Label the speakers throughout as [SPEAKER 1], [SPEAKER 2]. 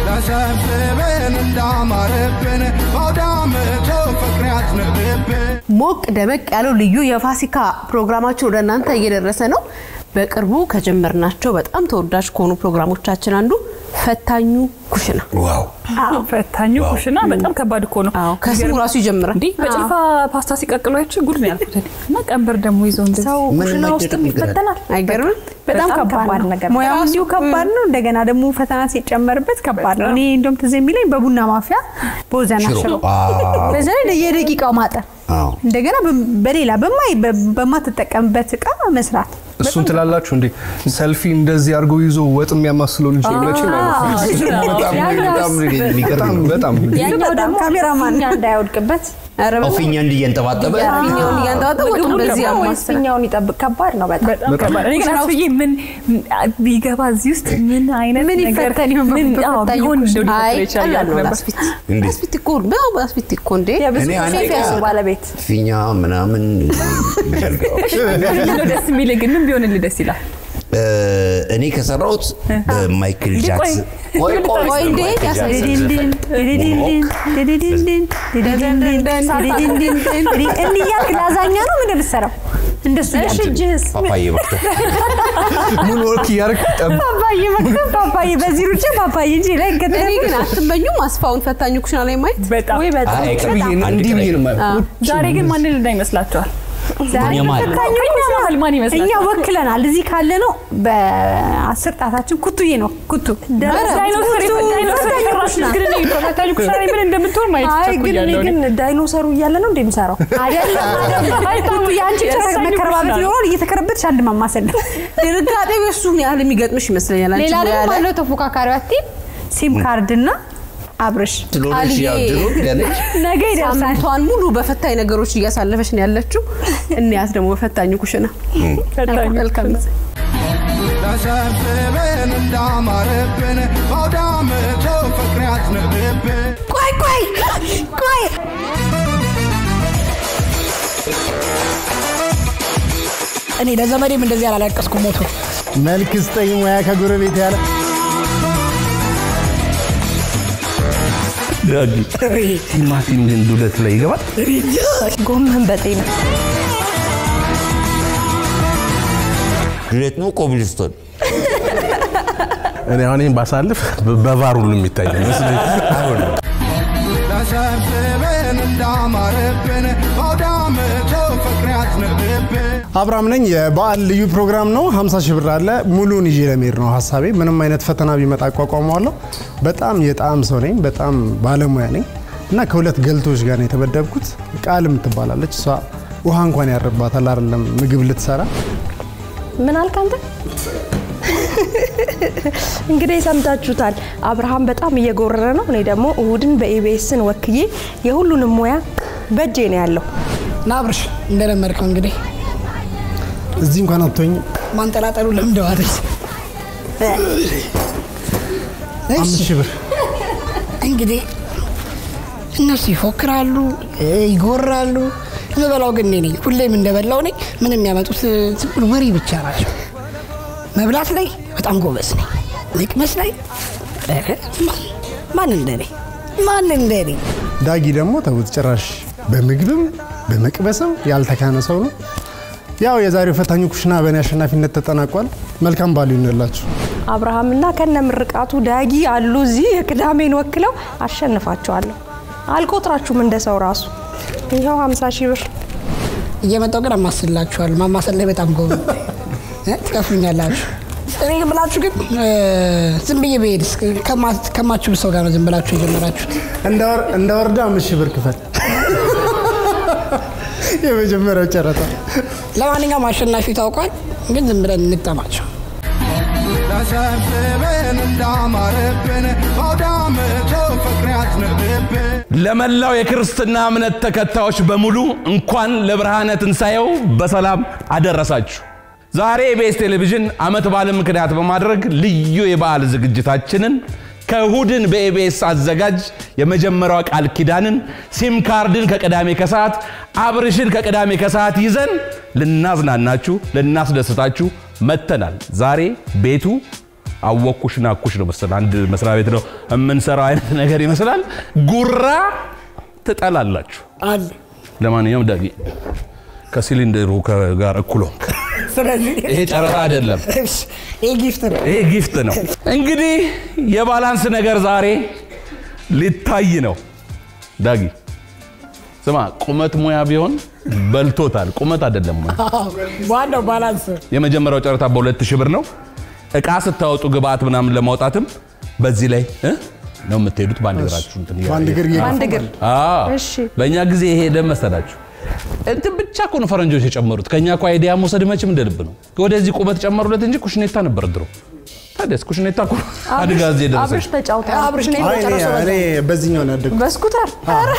[SPEAKER 1] ተሰብስበን እንዳማረብን በአውዳመቶ ፍቅር ያዝንብብን
[SPEAKER 2] ሞቅ ደመቅ ያለው ልዩ የፋሲካ ፕሮግራማችን ወደ እናንተ እየደረሰ ነው። በቅርቡ ከጀመርናቸው በጣም ተወዳጅ ከሆኑ ፕሮግራሞቻችን አንዱ ፈታኙ ኩሽና
[SPEAKER 3] ዋው
[SPEAKER 4] ፈታኙ ኩሽና በጣም ከባድ እኮ ነው።
[SPEAKER 2] አዎ፣ ከስሙ ራሱ ይጀምራል።
[SPEAKER 4] እንዲህ በጭልፋ ፓስታ ሲቀቅሉ አይቼ ጉድ ነው ያልኩት እኔ። እና ቀንበር ደግሞ ይዞ እንደዚህ
[SPEAKER 5] ሰው
[SPEAKER 3] ምን
[SPEAKER 5] ኩሽና
[SPEAKER 3] መደረግ
[SPEAKER 5] ውስጥ
[SPEAKER 3] ይችላል?
[SPEAKER 5] ይፈተናል።
[SPEAKER 2] አይገርምም?
[SPEAKER 5] በጣም
[SPEAKER 6] በጣም
[SPEAKER 5] ከባድ ነገር
[SPEAKER 6] ሙያው
[SPEAKER 2] ራሱ-
[SPEAKER 6] እንዲሁ ከባድ ነው። እንደገና ደግሞ ፈተና ሲጨመርበት ከባድ ነው። እኔ እንደውም ትዝ የሚለኝ በቡና ማፊያ በወዘና
[SPEAKER 3] ሽሮ
[SPEAKER 6] ሽሮ
[SPEAKER 3] አዎ።
[SPEAKER 6] በዛ ላይ የደቂቃው ማጠር
[SPEAKER 3] አዎ።
[SPEAKER 6] እንደገና በ- በሌላ በማይ በ- በማትጠቀምበት እቃ መስራት
[SPEAKER 7] እሱን ትላላችሁ እንዴ? ሰልፊ እንደዚህ አድርጎ ይዞ ወጥ የሚያማስለው ልጅ መቼም አይመስለኝም። በጣም በጣም በጣም በጣም
[SPEAKER 5] ያኛው ደግሞ
[SPEAKER 6] ካሜራማን
[SPEAKER 5] ፊኛ እንዳይወድቅበት
[SPEAKER 2] ኧረ በጣም
[SPEAKER 3] ፊኛ እንዲህ እየንጠባጠበ
[SPEAKER 2] ፊኛውን እያንጠባጠ ወጡን በዚህ
[SPEAKER 5] ወይስ
[SPEAKER 2] ያማስ
[SPEAKER 5] ፊኛውን ይጠብቅ። ከባድ ነው በጣም
[SPEAKER 4] በጣም ከባድ። እኔ ግን አስብዬ ምን ቢገባ እዚህ ውስጥ ምን አይነት
[SPEAKER 6] ምን
[SPEAKER 4] ነገር
[SPEAKER 6] ይፈተን ይሆን
[SPEAKER 4] ምን
[SPEAKER 6] በፈታኙ
[SPEAKER 4] አዎ፣ ቢሆን እንደው ሊፈጠር
[SPEAKER 2] አይ
[SPEAKER 4] ይችላል
[SPEAKER 2] ቀላል ነው
[SPEAKER 4] ነበር።
[SPEAKER 2] ላስፊት
[SPEAKER 3] እንዴት?
[SPEAKER 2] ላስፊት እኮ በጣም ላስፊት እኮ እንዴ
[SPEAKER 5] የብዙ
[SPEAKER 3] እኔ አንዴ
[SPEAKER 5] ሼፍ ያሱ ባለቤት
[SPEAKER 3] ፊኛ ምናምን ይዘርጋው
[SPEAKER 4] ምንድነው ደስ የሚልህ ግን ምን ቢሆንልህ ደስ ይላል?
[SPEAKER 3] እ፣ እኔ ከሰራሁት በማይክል
[SPEAKER 4] እንዴ፣ ቆይ።
[SPEAKER 3] ጃክሰን ቆይ ቆይ
[SPEAKER 2] ቆይ እንዴ
[SPEAKER 3] በማይክል
[SPEAKER 2] ያሳዝን።
[SPEAKER 3] ጃክሰን ዘፈን
[SPEAKER 6] ድድድንድን ድድድንድን ድድድንድን ድድድንድን ድድ- እንዲህ እያልክ ላዛኛ ነው ምን የምትሰራው? እንደሱ
[SPEAKER 5] እሺ
[SPEAKER 6] እያልክ
[SPEAKER 5] እጅህስ
[SPEAKER 3] ፓፓዬ መክተፍ
[SPEAKER 7] ሙሉ ወርክ እያደረግ ጠብ
[SPEAKER 6] ፓፓዬ መክተፍ ፓፓዬ በዚህ ሩጬ ፓፓዬ እንጂ ላይ
[SPEAKER 2] እኔ
[SPEAKER 6] ከተደረገ
[SPEAKER 2] ግን አትመኙም አስፋውን ፈታኙ ኩሽና ላይ ማየት
[SPEAKER 4] በጣም
[SPEAKER 5] ወይ በጣም
[SPEAKER 3] አይ
[SPEAKER 7] ብዬ ነው
[SPEAKER 3] አንድ
[SPEAKER 7] እንዲህ
[SPEAKER 3] ቀን
[SPEAKER 7] ብዬ ነው የማየው።
[SPEAKER 4] ዛሬ ግን ማንን ልዳ ይመስላችኋል?
[SPEAKER 6] ዛሬ
[SPEAKER 3] የማን?
[SPEAKER 6] ፈታኙ
[SPEAKER 4] ከእኛ
[SPEAKER 6] ኩሽና
[SPEAKER 4] መሀል ማን
[SPEAKER 6] እኛ
[SPEAKER 4] ይመስላችኋል?
[SPEAKER 6] ወክለናል። እዚህ ካለ ነው በአስር ጣታችን ኩቱዬ ነው ኩቱ
[SPEAKER 4] ዳይኖሰር
[SPEAKER 6] ኩቱ
[SPEAKER 4] ዳይኖሰር
[SPEAKER 6] ፈታኙ
[SPEAKER 4] የሰራሽ
[SPEAKER 6] ኩሽና።
[SPEAKER 4] ግን እኔ ፈታኙ ኩሽና ላይ ምን እንደምትሆን ማየት
[SPEAKER 5] አይ ግን እኔ
[SPEAKER 4] ቸኩያለሁ እኔ።
[SPEAKER 5] ግን ዳይኖሰሩ እያለ ነው እንደሚሰራው
[SPEAKER 6] አይደለም አይደለም የአንቺ
[SPEAKER 4] የፈታኙ
[SPEAKER 6] መከረባበት
[SPEAKER 4] ኩሽና።
[SPEAKER 6] ይኖራል እየተከረበትሽ አንድ ማማሰል ነው።
[SPEAKER 2] ድንጋጤ እሱን ያህል የሚገጥምሽ ይመስለኛል አንቺ
[SPEAKER 6] ሌላ
[SPEAKER 2] ሙያ
[SPEAKER 6] ደግሞ
[SPEAKER 2] ላይ
[SPEAKER 6] አለው ተፎካካሪዋ ቲም ሲም ካርድ እና አብርሽ
[SPEAKER 3] ስለሆነች ያው
[SPEAKER 2] አልዬ።
[SPEAKER 3] ድሮ ገነች
[SPEAKER 6] ነገ ይደርሳል።
[SPEAKER 2] ሳምንቷን ሙሉ በፈታኝ ነገሮች እያሳለፈች ነው ያለችው። እንያት ደግሞ በፈታኙ ኩሽና
[SPEAKER 4] ፈታኙ
[SPEAKER 2] መልካም ጊዜ።
[SPEAKER 1] ተሰብስበን እንዳማረብን በአውዳመቶ ፍቅር ያዝንብብን
[SPEAKER 6] ቆይ ቆይ ቆይ
[SPEAKER 8] እኔ ለዘመዴም እንደዚህ አላለቀስኩ ሞቶ
[SPEAKER 9] መልክ ስጠኝ ሙያ ከጎረቤት ያለ
[SPEAKER 7] ቲማቲም ግን ዱለት ላይ ይገባል።
[SPEAKER 5] ጎመን በጤና
[SPEAKER 3] ዱለት ነው ኮብልስቶን
[SPEAKER 7] እኔ አሁን ይህን ባሳልፍ በቫር ሁሉ የሚታይ ነው ይመስለኝ። አይሆንም።
[SPEAKER 1] ተሰብስበን እንዳማረብን በአውዳመቶ ፍቅር ያዝንብብን
[SPEAKER 9] አብርሃም ነኝ። የበዓል ልዩ ፕሮግራም ነው። 50 ሺህ ብር አለ። ሙሉን ይዤ ለመሄድ ነው ሀሳቤ። ምንም አይነት ፈተና ቢመጣ አቋቋመዋለሁ። በጣም የጣዕም ሰው ነኝ። በጣም ባለሙያ ነኝ እና ከሁለት ገልቶች ጋር ነው የተመደብኩት። ቃልም ትባላለች። እሷ ውሃ እንኳን ያርባታል አይደለም ምግብ ልትሰራ
[SPEAKER 5] ምን አልክ አንተ? እንግዲህ ሰምታችሁታል። አብርሃም በጣም እየጎረረ ነው። እኔ ደግሞ እሁድን በኢቢኤስን ወክዬ የሁሉንም ሙያ በእጄ ነው ያለው።
[SPEAKER 8] ናብርሽ እንደለመድከው እንግዲህ
[SPEAKER 9] እዚህ እንኳን አትሆኝ።
[SPEAKER 8] ማንጠላጠሉ ለምደዋል።
[SPEAKER 9] አምስት ሺህ ብር
[SPEAKER 8] እንግዲህ እነሱ ይፎክራሉ፣ ይጎራሉ። የምበላው ግን እኔ ነኝ። ሁሌም እንደበላው ነኝ። ምን የሚያመጡት ዝም ብሎ ወሬ ብቻ ናቸው። መብላት ላይ በጣም ጎበዝ ነኝ። መቅመስ ላይ ኧረ ማን- ማን እንደኔ ማን እንደኔ
[SPEAKER 9] ዳጊ ደግሞ ተውት፣ ጭራሽ በምግብም በመቅበስም ያልተካነ ሰው ነው። ያው የዛሬው ፈታኙ ኩሽና በእኔ አሸናፊነት ተጠናቋል። መልካም በዓል ይሁንላችሁ።
[SPEAKER 5] አብርሃምና ከነ ምርቃቱ ዳጊ አሉ እዚህ የቅዳሜን ወክለው አሸንፋቸዋለሁ። አልቆጥራችሁም እንደ ሰው ራሱ ይኸው 50 ሺህ ብር
[SPEAKER 8] እየመጣው ግን አማስላችኋል። ማማሰል ላይ በጣም ጎበዝ እ? ትከፍሉኛላችሁ። እኔ ብላችሁ ግን እ፣ ዝም ብዬ ብሄድስ ከማ- ከማችሉ ሰው ጋር ነው ዝም ብላችሁ የጀመራችሁት።
[SPEAKER 9] እንደ ወረዳ አምስት ሺህ ብር ክፈል። የመጀመሪያው ጨረታ
[SPEAKER 8] ለማንኛውም አሸናፊ ታውቋል። ግን ዝም ብለን እንጠማቸው።
[SPEAKER 1] ተሰብስበን እንዳማረብን በአውዳመቶ ፍቅር ያዝንብብን
[SPEAKER 10] ለመላው የክርስትና እምነት ተከታዮች በሙሉ እንኳን ለብርሃነ ትንሣኤው በሰላም አደረሳችሁ። ዛሬ ኢቢኤስ ቴሌቪዥን ዓመት በዓልን ምክንያት በማድረግ ልዩ የበዓል ዝግጅታችንን ከእሁድን በኢቢኤስ አዘጋጅ የመጀመሪያዋ ቃል ኪዳንን ሲም ካርድን ከቅዳሜ ከሰዓት አብርሽን ከቅዳሜ ከሰዓት ይዘን ልናዝናናችሁ ልናስደስታችሁ መጥተናል። ዛሬ ቤቱ አወኩሽ ናኩሽ ነው መሰለህ አንድ መስሪያ ቤት ነው የምንሰራው አይነት ነገር ይመስላል። ጉራ ትጠላላችሁ።
[SPEAKER 8] አለ
[SPEAKER 10] ለማንኛውም ዳጊ ከሲሊንደሩ ከ- ጋር እኩል ሆንክ።
[SPEAKER 8] ስለዚህ
[SPEAKER 10] ይሄ ጨረታ አይደለም፣
[SPEAKER 8] ይህ ጊፍት ነው።
[SPEAKER 10] ይሄ ጊፍት ነው። እንግዲህ የባላንስ ነገር ዛሬ ሊታይ ነው። ዳጊ ስማ፣ ቁመት ሙያ ቢሆን በልቶታል። ቁመት አይደለም ሙያ።
[SPEAKER 8] ዋናው ባላንስ
[SPEAKER 10] የመጀመሪያው ጨረታ በሁለት ሺህ ብር ነው። እቃ ስታወጡ ግብአት ምናምን ለማውጣትም በዚህ ላይ እ ነው የምትሄዱት። በአንድ እግራችሁ እንትን እያለ-
[SPEAKER 9] በአንድ እግር
[SPEAKER 5] በአንድ እግር
[SPEAKER 10] አዎ።
[SPEAKER 5] እሺ።
[SPEAKER 10] በእኛ ጊዜ ይሄ ደም መሰላችሁ እንትን ብቻ እኮ ነው ፈረንጆች የጨመሩት። ከኛ እኮ አይዲያ መውሰድ መቼም እንደ ልብ ነው። ወደዚህ ቁመት ጨመሩለት እንጂ ኩሽኔታ ነበር ድሮ። ታዲያስ ኩሽኔታ እኮ አድጋ እዚህ የደረሰች
[SPEAKER 5] አብርሽ ተጫውተ
[SPEAKER 8] አብርሽ ነው
[SPEAKER 9] አይ እኔ
[SPEAKER 8] የጨረሰው
[SPEAKER 9] እኔ በዚህኛው ነው ያደግኩት።
[SPEAKER 5] በስኩተር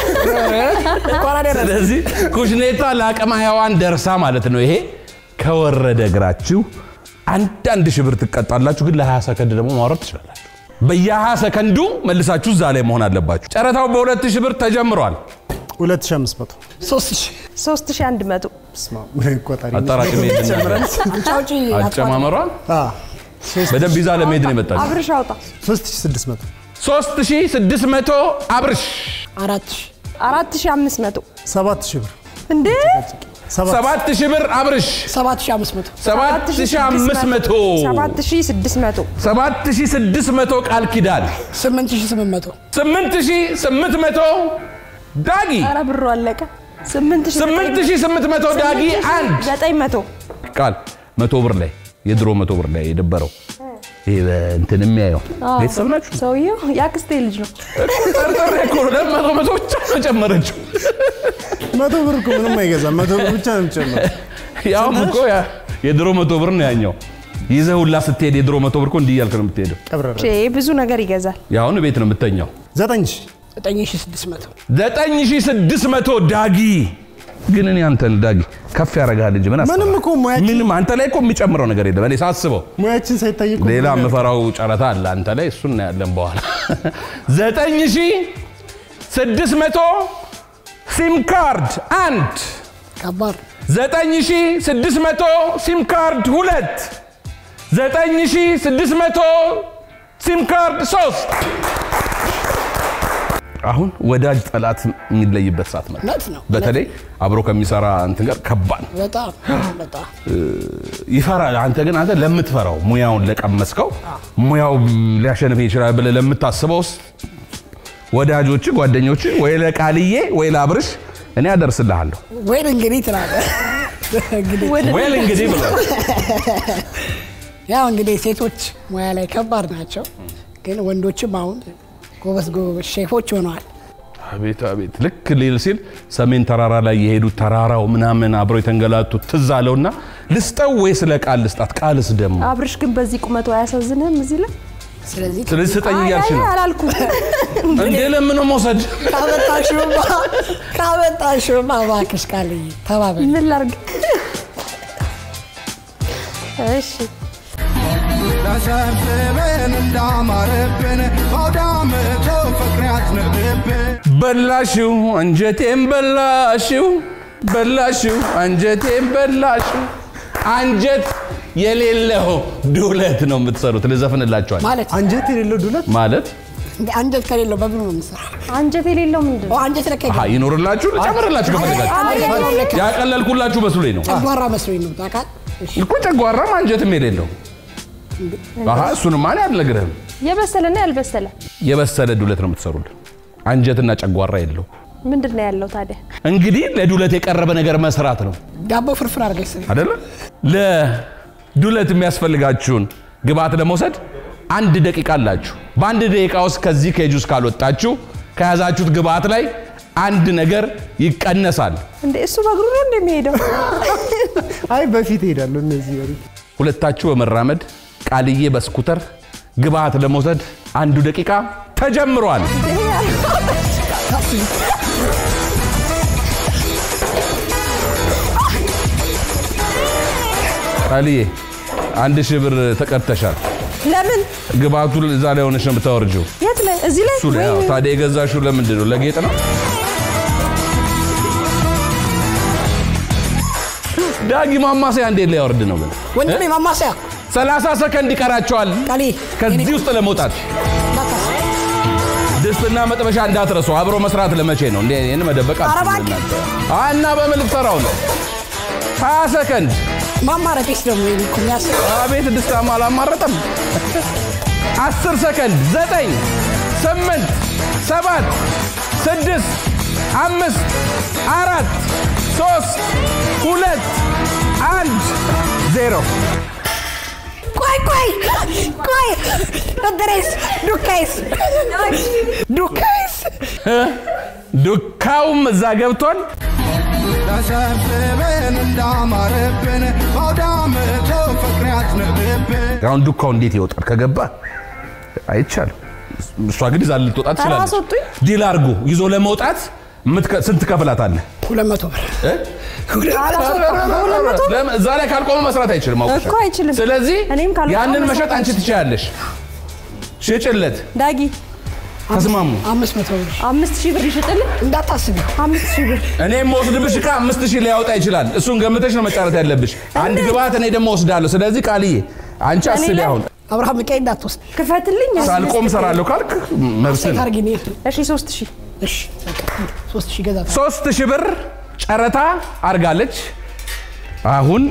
[SPEAKER 8] እንኳን አደረሰ።
[SPEAKER 10] ስለዚህ ኩሽኔታ ለአቅመ ሔዋን ደርሳ ማለት ነው። ይሄ ከወረደ እግራችሁ አንዳንድ ሺህ ብር ትቀጣላችሁ፣ ግን ለ20 ሰከንድ ደግሞ ማውረድ ትችላላችሁ። በየ20 ሰከንዱ መልሳችሁ እዛ ላይ መሆን አለባችሁ። ጨረታው በሁለት ሺህ ብር ተጀምሯል።
[SPEAKER 9] 2500
[SPEAKER 8] ሶስት ሺህ
[SPEAKER 5] 3100
[SPEAKER 9] ስማ ቆጣሪ
[SPEAKER 10] አጠራቅሜ ልናገር።
[SPEAKER 8] ጫውጪ
[SPEAKER 10] አጨማመሯ
[SPEAKER 9] አ
[SPEAKER 10] በደንብ ይዛ ለመሄድ ነው የመጣችው።
[SPEAKER 5] አብርሽ አውጣ
[SPEAKER 9] 3600
[SPEAKER 10] 3600 አብርሽ
[SPEAKER 8] አራት ሺህ
[SPEAKER 5] 4500
[SPEAKER 9] 7000 ብር
[SPEAKER 5] እንዴ
[SPEAKER 10] 7000 ብር አብርሽ
[SPEAKER 8] ሰባት ሺህ አምስት መቶ
[SPEAKER 10] 7500
[SPEAKER 5] 7600
[SPEAKER 10] 7600 ቃል ኪዳን
[SPEAKER 8] ስምንት ሺህ ስምንት መቶ
[SPEAKER 10] 8800 ዳጊ
[SPEAKER 5] ኧረ ብሩ አለቀ 8000
[SPEAKER 10] 8800 ዳጊ አንድ
[SPEAKER 5] 900
[SPEAKER 10] ቃል መቶ ብር ላይ የድሮ መቶ ብር ላይ የደበረው ይሄ በእንትን የሚያየው ቤተሰብ ናችሁ።
[SPEAKER 5] ሰውየው የአክስቴ ልጅ ነው
[SPEAKER 10] ጠርጠር እኮ ነው ለመቶ መቶ ብቻ ነው ጨመረችው።
[SPEAKER 9] መቶ ብር እኮ ምንም አይገዛም። መቶ ብር ብቻ ነው የሚጨምረው።
[SPEAKER 10] ያውም እኮ ያ- የድሮ መቶ ብር ነው ያኛው። ይዘህ ሁላ ስትሄድ የድሮ መቶ ብር እኮ እንዲህ እያልክ ነው የምትሄደው።
[SPEAKER 9] ቀብረረ
[SPEAKER 5] ቼ ብዙ ነገር ይገዛል
[SPEAKER 10] የአሁኑ ቤት ነው የምተኛው።
[SPEAKER 9] ዘጠኝ ሺህ
[SPEAKER 8] ዘጠኝ ሺህ ስድስት መቶ
[SPEAKER 10] 9600 ዳጊ ግን እኔ አንተን ዳጊ ከፍ ያደርግሃል እንጂ ምን አስበህ?
[SPEAKER 9] ምንም እኮ ሙያችን
[SPEAKER 10] ምንም አንተ ላይ እኮ የሚጨምረው ነገር የለም። እኔ ሳስበው
[SPEAKER 9] ሙያችን ሳይታይ እኮ
[SPEAKER 10] ሌላ የምፈራው ጨረታ አለ አንተ ላይ፣ እሱን እናያለን በኋላ። 9600 ሲም ካርድ አንድ፣
[SPEAKER 8] ከባድ
[SPEAKER 10] 9600 ሲም ካርድ ሁለት፣ 9600 ሲም ካርድ ሶስት። አሁን ወዳጅ ጠላት የሚለይበት ሰዓት መጣ።
[SPEAKER 8] እውነት ነው።
[SPEAKER 10] በተለይ አብሮ ከሚሰራ እንትን ጋር ከባድ ነው።
[SPEAKER 8] በጣም በጣም
[SPEAKER 10] ይፈራል። አንተ ግን አንተ ለምትፈራው ሙያውን ለቀመስከው ሙያው ሊያሸንፍ ይችላል ብለህ ለምታስበው ውስጥ ወዳጆች፣ ጓደኞች ወይ ለቃልዬ ወይ ለአብርሽ እኔ አደርስልሃለሁ።
[SPEAKER 8] ወይን እንግዲህ ትላለህ እንግዲህ
[SPEAKER 10] ወይል እንግዲህ ብለህ
[SPEAKER 8] ያው እንግዲህ ሴቶች ሙያ ላይ ከባድ ናቸው፣ ግን ወንዶችም አሁን ጎበዝ ጎበዝ ሼፎች ሆነዋል።
[SPEAKER 10] አቤት አቤት ልክ ሊል ሲል ሰሜን ተራራ ላይ የሄዱት ተራራው ምናምን አብረው የተንገላቱት ትዝ አለውና ልስጠው ወይ ስለ ቃል ልስጣት? ቃልስ ደግሞ
[SPEAKER 5] አብርሽ ግን በዚህ ቁመቱ አያሳዝንህም እዚህ ላይ
[SPEAKER 8] ስለዚህ
[SPEAKER 10] ስለዚህ ስጠኝ እያልሽ ነው
[SPEAKER 5] አላልኩም
[SPEAKER 10] እንዴ? ለምን መውሰድ
[SPEAKER 8] ካመጣሽውማ ካመጣሽውማ እባክሽ ቃልዬ ተባበል።
[SPEAKER 5] ምን ላርግ እሺ
[SPEAKER 1] ተሰብስበን እንዳማረብን በአውዳመቶ ፍቅር ያዝንብብን
[SPEAKER 10] በላሽው አንጀቴን በላሽው በላሽው አንጀቴን በላሽው አንጀት የሌለው ዱለት ነው የምትሰሩት። ልዘፍንላችኋል
[SPEAKER 8] ማለት
[SPEAKER 9] አንጀት የሌለው ዱለት
[SPEAKER 10] ማለት
[SPEAKER 8] እንደ አንጀት ከሌለው በምን ነው የምንሰራው?
[SPEAKER 5] አንጀት የሌለው ምንድን ነው?
[SPEAKER 8] ኦ፣ አንጀት ለካ
[SPEAKER 10] አሃ ይኖርላችሁ ልጨምርላችሁ ከፈለጋችሁ
[SPEAKER 8] አንጀት የሌለው ለካ
[SPEAKER 10] ያቀለልኩላችሁ መስሎኝ ነው
[SPEAKER 8] ጨጓራ መስሎኝ ነው ታውቃለህ? እሺ፣
[SPEAKER 10] እኮ ጨጓራም አንጀትም የሌለው አሃ እሱንማ እኔ አልነግርህም።
[SPEAKER 5] የበሰለና ያልበሰለ
[SPEAKER 10] የበሰለ ዱለት ነው የምትሰሩልን። አንጀትና ጨጓራ የለው።
[SPEAKER 5] ምንድን ነው ያለው ታዲያ?
[SPEAKER 10] እንግዲህ ለዱለት የቀረበ ነገር መስራት ነው
[SPEAKER 8] ዳቦ ፍርፍር አድርገሽ ስሪ።
[SPEAKER 10] አይደለ? ለዱለት የሚያስፈልጋችሁን ግብአት ለመውሰድ አንድ ደቂቃ አላችሁ። በአንድ ደቂቃ ውስጥ ከዚህ ኬጅ ውስጥ ካልወጣችሁ ከያዛችሁት ግብአት ላይ አንድ ነገር ይቀነሳል።
[SPEAKER 5] እንዴ እሱ በእግሩ ነው እንደሚሄደው?
[SPEAKER 9] አይ በፊት እሄዳለሁ። እነዚህ ወሬ
[SPEAKER 10] ሁለታችሁ በመራመድ ቃልዬ በስኩተር ግብአት ለመውሰድ አንዱ ደቂቃ ተጀምሯል። ቃልዬ አንድ ሺህ ብር ተቀጥተሻል።
[SPEAKER 5] ለምን
[SPEAKER 10] ግብአቱ እዛ ላይ ሆነሽ ነው የምታወርጂው።
[SPEAKER 5] የት ላይ እዚህ ላይ
[SPEAKER 10] እሱ ላይ ያው ታዲያ የገዛሽው ለምንድን ነው? ለጌጥ ነው? ዳጊ ማማሰያ እንዴት ሊያወርድ ነው ግን?
[SPEAKER 8] ወንድሜ ማማሰያ
[SPEAKER 10] 30 ሰከንድ ይቀራቸዋል
[SPEAKER 8] ቃሌ
[SPEAKER 10] ከዚህ ውስጥ ለመውጣት። ድስትና መጥበሻ እንዳትረሱ። አብሮ መስራት ለመቼ ነው? እንዴ ይህን መደበቅ
[SPEAKER 8] ኧረ
[SPEAKER 10] አትችሉም
[SPEAKER 8] እባክህ።
[SPEAKER 10] እናንተ። አ እና በምን ልትሰራው ነው? 20 ሰከንድ
[SPEAKER 8] ማማረጤስ ደግሞ ይሄን እኮ የሚያስብ
[SPEAKER 10] አቤት ድስታማ አላማረጠም። አስር ሰከንድ ዘጠኝ ስምንት ሰባት ስድስት አምስት አራት ሶስት ሁለት አንድ ዜሮ
[SPEAKER 8] ቆይ ቆይ ቆይ እድሬስ ዱካይስ ዱካይስ
[SPEAKER 10] ዱካውም እዛ ገብቷል።
[SPEAKER 1] ተሰብስበን እንዳማረብን በአውደ ዓመቱ ፍቅር ያዝንብብን
[SPEAKER 10] አሁን ዱካው እንዴት ይወጣል? ከገባ አይቻልም። እሷ ግን ይዛ ልትወጣ ትችላለች።
[SPEAKER 5] አስወጡኝ።
[SPEAKER 10] ዲል አድርጎ ይዞ ለመውጣት የምትከ- ስንት ከፍላታለህ?
[SPEAKER 8] ሁለት መቶ ብር
[SPEAKER 10] እ? ለምን? እዛ ላይ ካልቆመ መስራት አይችልም። አውቀሻል።
[SPEAKER 5] እኮ አይችልም።
[SPEAKER 10] ስለዚህ
[SPEAKER 5] እኔም ካልቆመ
[SPEAKER 10] ያንን
[SPEAKER 5] መስራት
[SPEAKER 10] መሸጥ አንቺ ትችያለሽ። ሽጭለት፣
[SPEAKER 5] ዳጊ
[SPEAKER 10] ተስማሙ።
[SPEAKER 8] አምስት መቶ ብር
[SPEAKER 5] አምስት ሺህ ብር ይሸጥልህ።
[SPEAKER 8] እንዳታስቢ
[SPEAKER 5] አምስት ሺህ ብር
[SPEAKER 10] እኔ የምወስድብሽ ዕቃ አምስት ሺህ ሊያወጣ ይችላል። እሱን ገምተሽ ነው መጫረት ያለብሽ። አንድ ግብአት እኔ ደግሞ ወስዳለሁ። ስለዚህ ቃልዬ አንቺ አስቢ።
[SPEAKER 5] ላይ-
[SPEAKER 10] አሁን
[SPEAKER 8] አብርሃም ዕቃዬ እንዳትወስድ
[SPEAKER 5] ክፈትልኝ።
[SPEAKER 10] ሳልቆም እሰራለሁ ካልክ መብስን
[SPEAKER 8] ታርጊ እኔ
[SPEAKER 5] እሺ ሶስት ሺህ
[SPEAKER 8] እሺ በቃ ሶስት ሺህ ገዛ
[SPEAKER 10] ሶስት ሺህ ብር ጨረታ አርጋለች። አሁን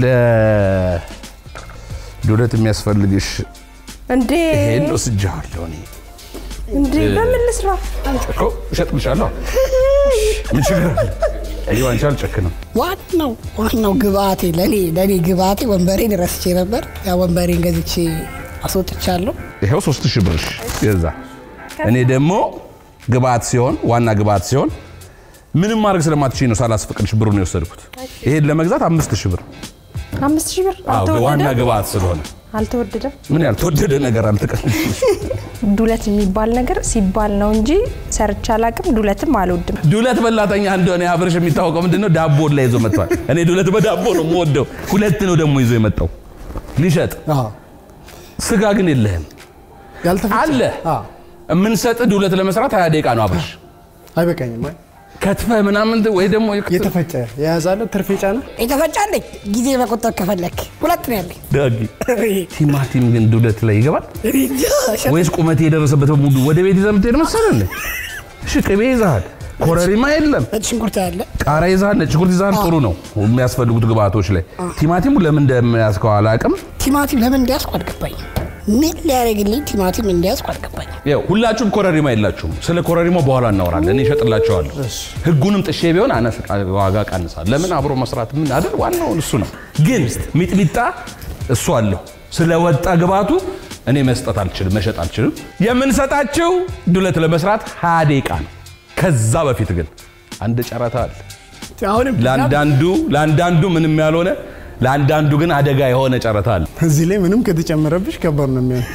[SPEAKER 10] ለዱለት የሚያስፈልግሽ
[SPEAKER 5] እንዴ
[SPEAKER 10] ይሄን ወስጃለሁ እኔ
[SPEAKER 5] እንዴ በምን ልስራ?
[SPEAKER 10] እኮ እሸጥልሻለሁ። ምን ችግር አለ? እኔ አንቺ አልጨክንም።
[SPEAKER 8] ዋናው ዋናው ግብአቴ ለኔ ለኔ ግብአቴ ወንበሬን ረስቼ ነበር። ያ ወንበሬን ገዝቼ አስወጥቻለሁ።
[SPEAKER 10] ይኸው ሶስት ሺህ ብርሽ ገዛ። እኔ ደግሞ ግብአት ሲሆን ዋና ግብአት ሲሆን ምንም ማድረግ ስለማትችይ ነው ሳላስፈቅድሽ ብሩን የወሰድኩት። ይሄን ለመግዛት አምስት ሺህ ብር
[SPEAKER 5] አምስት ሺህ ብር
[SPEAKER 10] አዎ፣ ዋና
[SPEAKER 5] አልተወደደም?
[SPEAKER 10] ግብአት ስለሆነ
[SPEAKER 5] አልተወደደም።
[SPEAKER 10] ምን ያልተወደደ ነገር አልተቀነሽ
[SPEAKER 5] ዱለት የሚባል ነገር ሲባል ነው እንጂ ሰርቼ አላቅም። ዱለትም አልወድም።
[SPEAKER 10] ዱለት በላተኛ እንደሆነ አብርሽ የሚታወቀው ምንድነው? ዳቦ ላይ ይዞ መጥቷል። እኔ ዱለት በዳቦ ነው የምወደው። ሁለት ነው ደግሞ ይዞ የመጣው ሊሸጥ።
[SPEAKER 9] አዎ
[SPEAKER 10] ስጋ ግን የለህም
[SPEAKER 9] ያልተፈጨ
[SPEAKER 10] አለ።
[SPEAKER 9] አዎ
[SPEAKER 10] የምንሰጥ ዱለት ለመስራት ሀያ ደቂቃ ነው አብርሽ።
[SPEAKER 9] አይበቃኝም። አይ
[SPEAKER 10] ከትፈ ምናምን ወይ ደግሞ
[SPEAKER 9] የተፈጨ የያዛለ ትርፍ የጫነ
[SPEAKER 8] የተፈጫለኝ ጊዜ መቆጠብ ከፈለክ ሁለት ነው ያለኝ።
[SPEAKER 10] ዳጊ ቲማቲም ግን ዱለት ላይ ይገባል
[SPEAKER 8] እኔ እንጃ፣ ሸ-
[SPEAKER 10] ወይስ ቁመት የደረሰበት በሙሉ ወደ ቤት ይዘህ የምትሄድ መሰለህ? እሺ ቅቤ ይዘሃል፣ ኮረሪማ የለም፣
[SPEAKER 8] ነጭ ሽንኩርት ያለ
[SPEAKER 10] ቃሪያ ይዘሃል፣ ነጭ ሽንኩርት ይዘሃል። ጥሩ ነው የሚያስፈልጉት ግብአቶች ላይ። ቲማቲሙ ለምን እንደሚያስከው አላውቅም።
[SPEAKER 8] ቲማቲም ለምን እንዲያስኩ አልገባኝም። ምን ሊያደርግልኝ ቲማቲም እንዲያስኩ አልገባኝም።
[SPEAKER 10] ያው ሁላችሁም ኮረሪማ የላችሁም። ስለ ኮረሪማው በኋላ እናወራለን። እኔ እሸጥላቸዋለሁ። ህጉንም ጥሼ ቢሆን አነስ ዋጋ ቀንሳል። ለምን አብሮ መስራት ምን አይደል? ዋናው እሱ ነው። ግን ሚጥሚጣ እሱ አለሁ ስለወጣ ግባቱ እኔ መስጠት አልችልም፣ መሸጥ አልችልም። የምንሰጣችው ዱለት ለመስራት ሀያ ደቂቃ ነው። ከዛ በፊት ግን አንድ ጨረታ አለ።
[SPEAKER 8] አሁንም
[SPEAKER 10] ለአንዳንዱ ለአንዳንዱ ምንም ያልሆነ ለአንዳንዱ ግን አደጋ የሆነ ጨረታ አለ።
[SPEAKER 9] እዚህ ላይ ምንም ከተጨመረብሽ ከባድ ነው የሚሆን።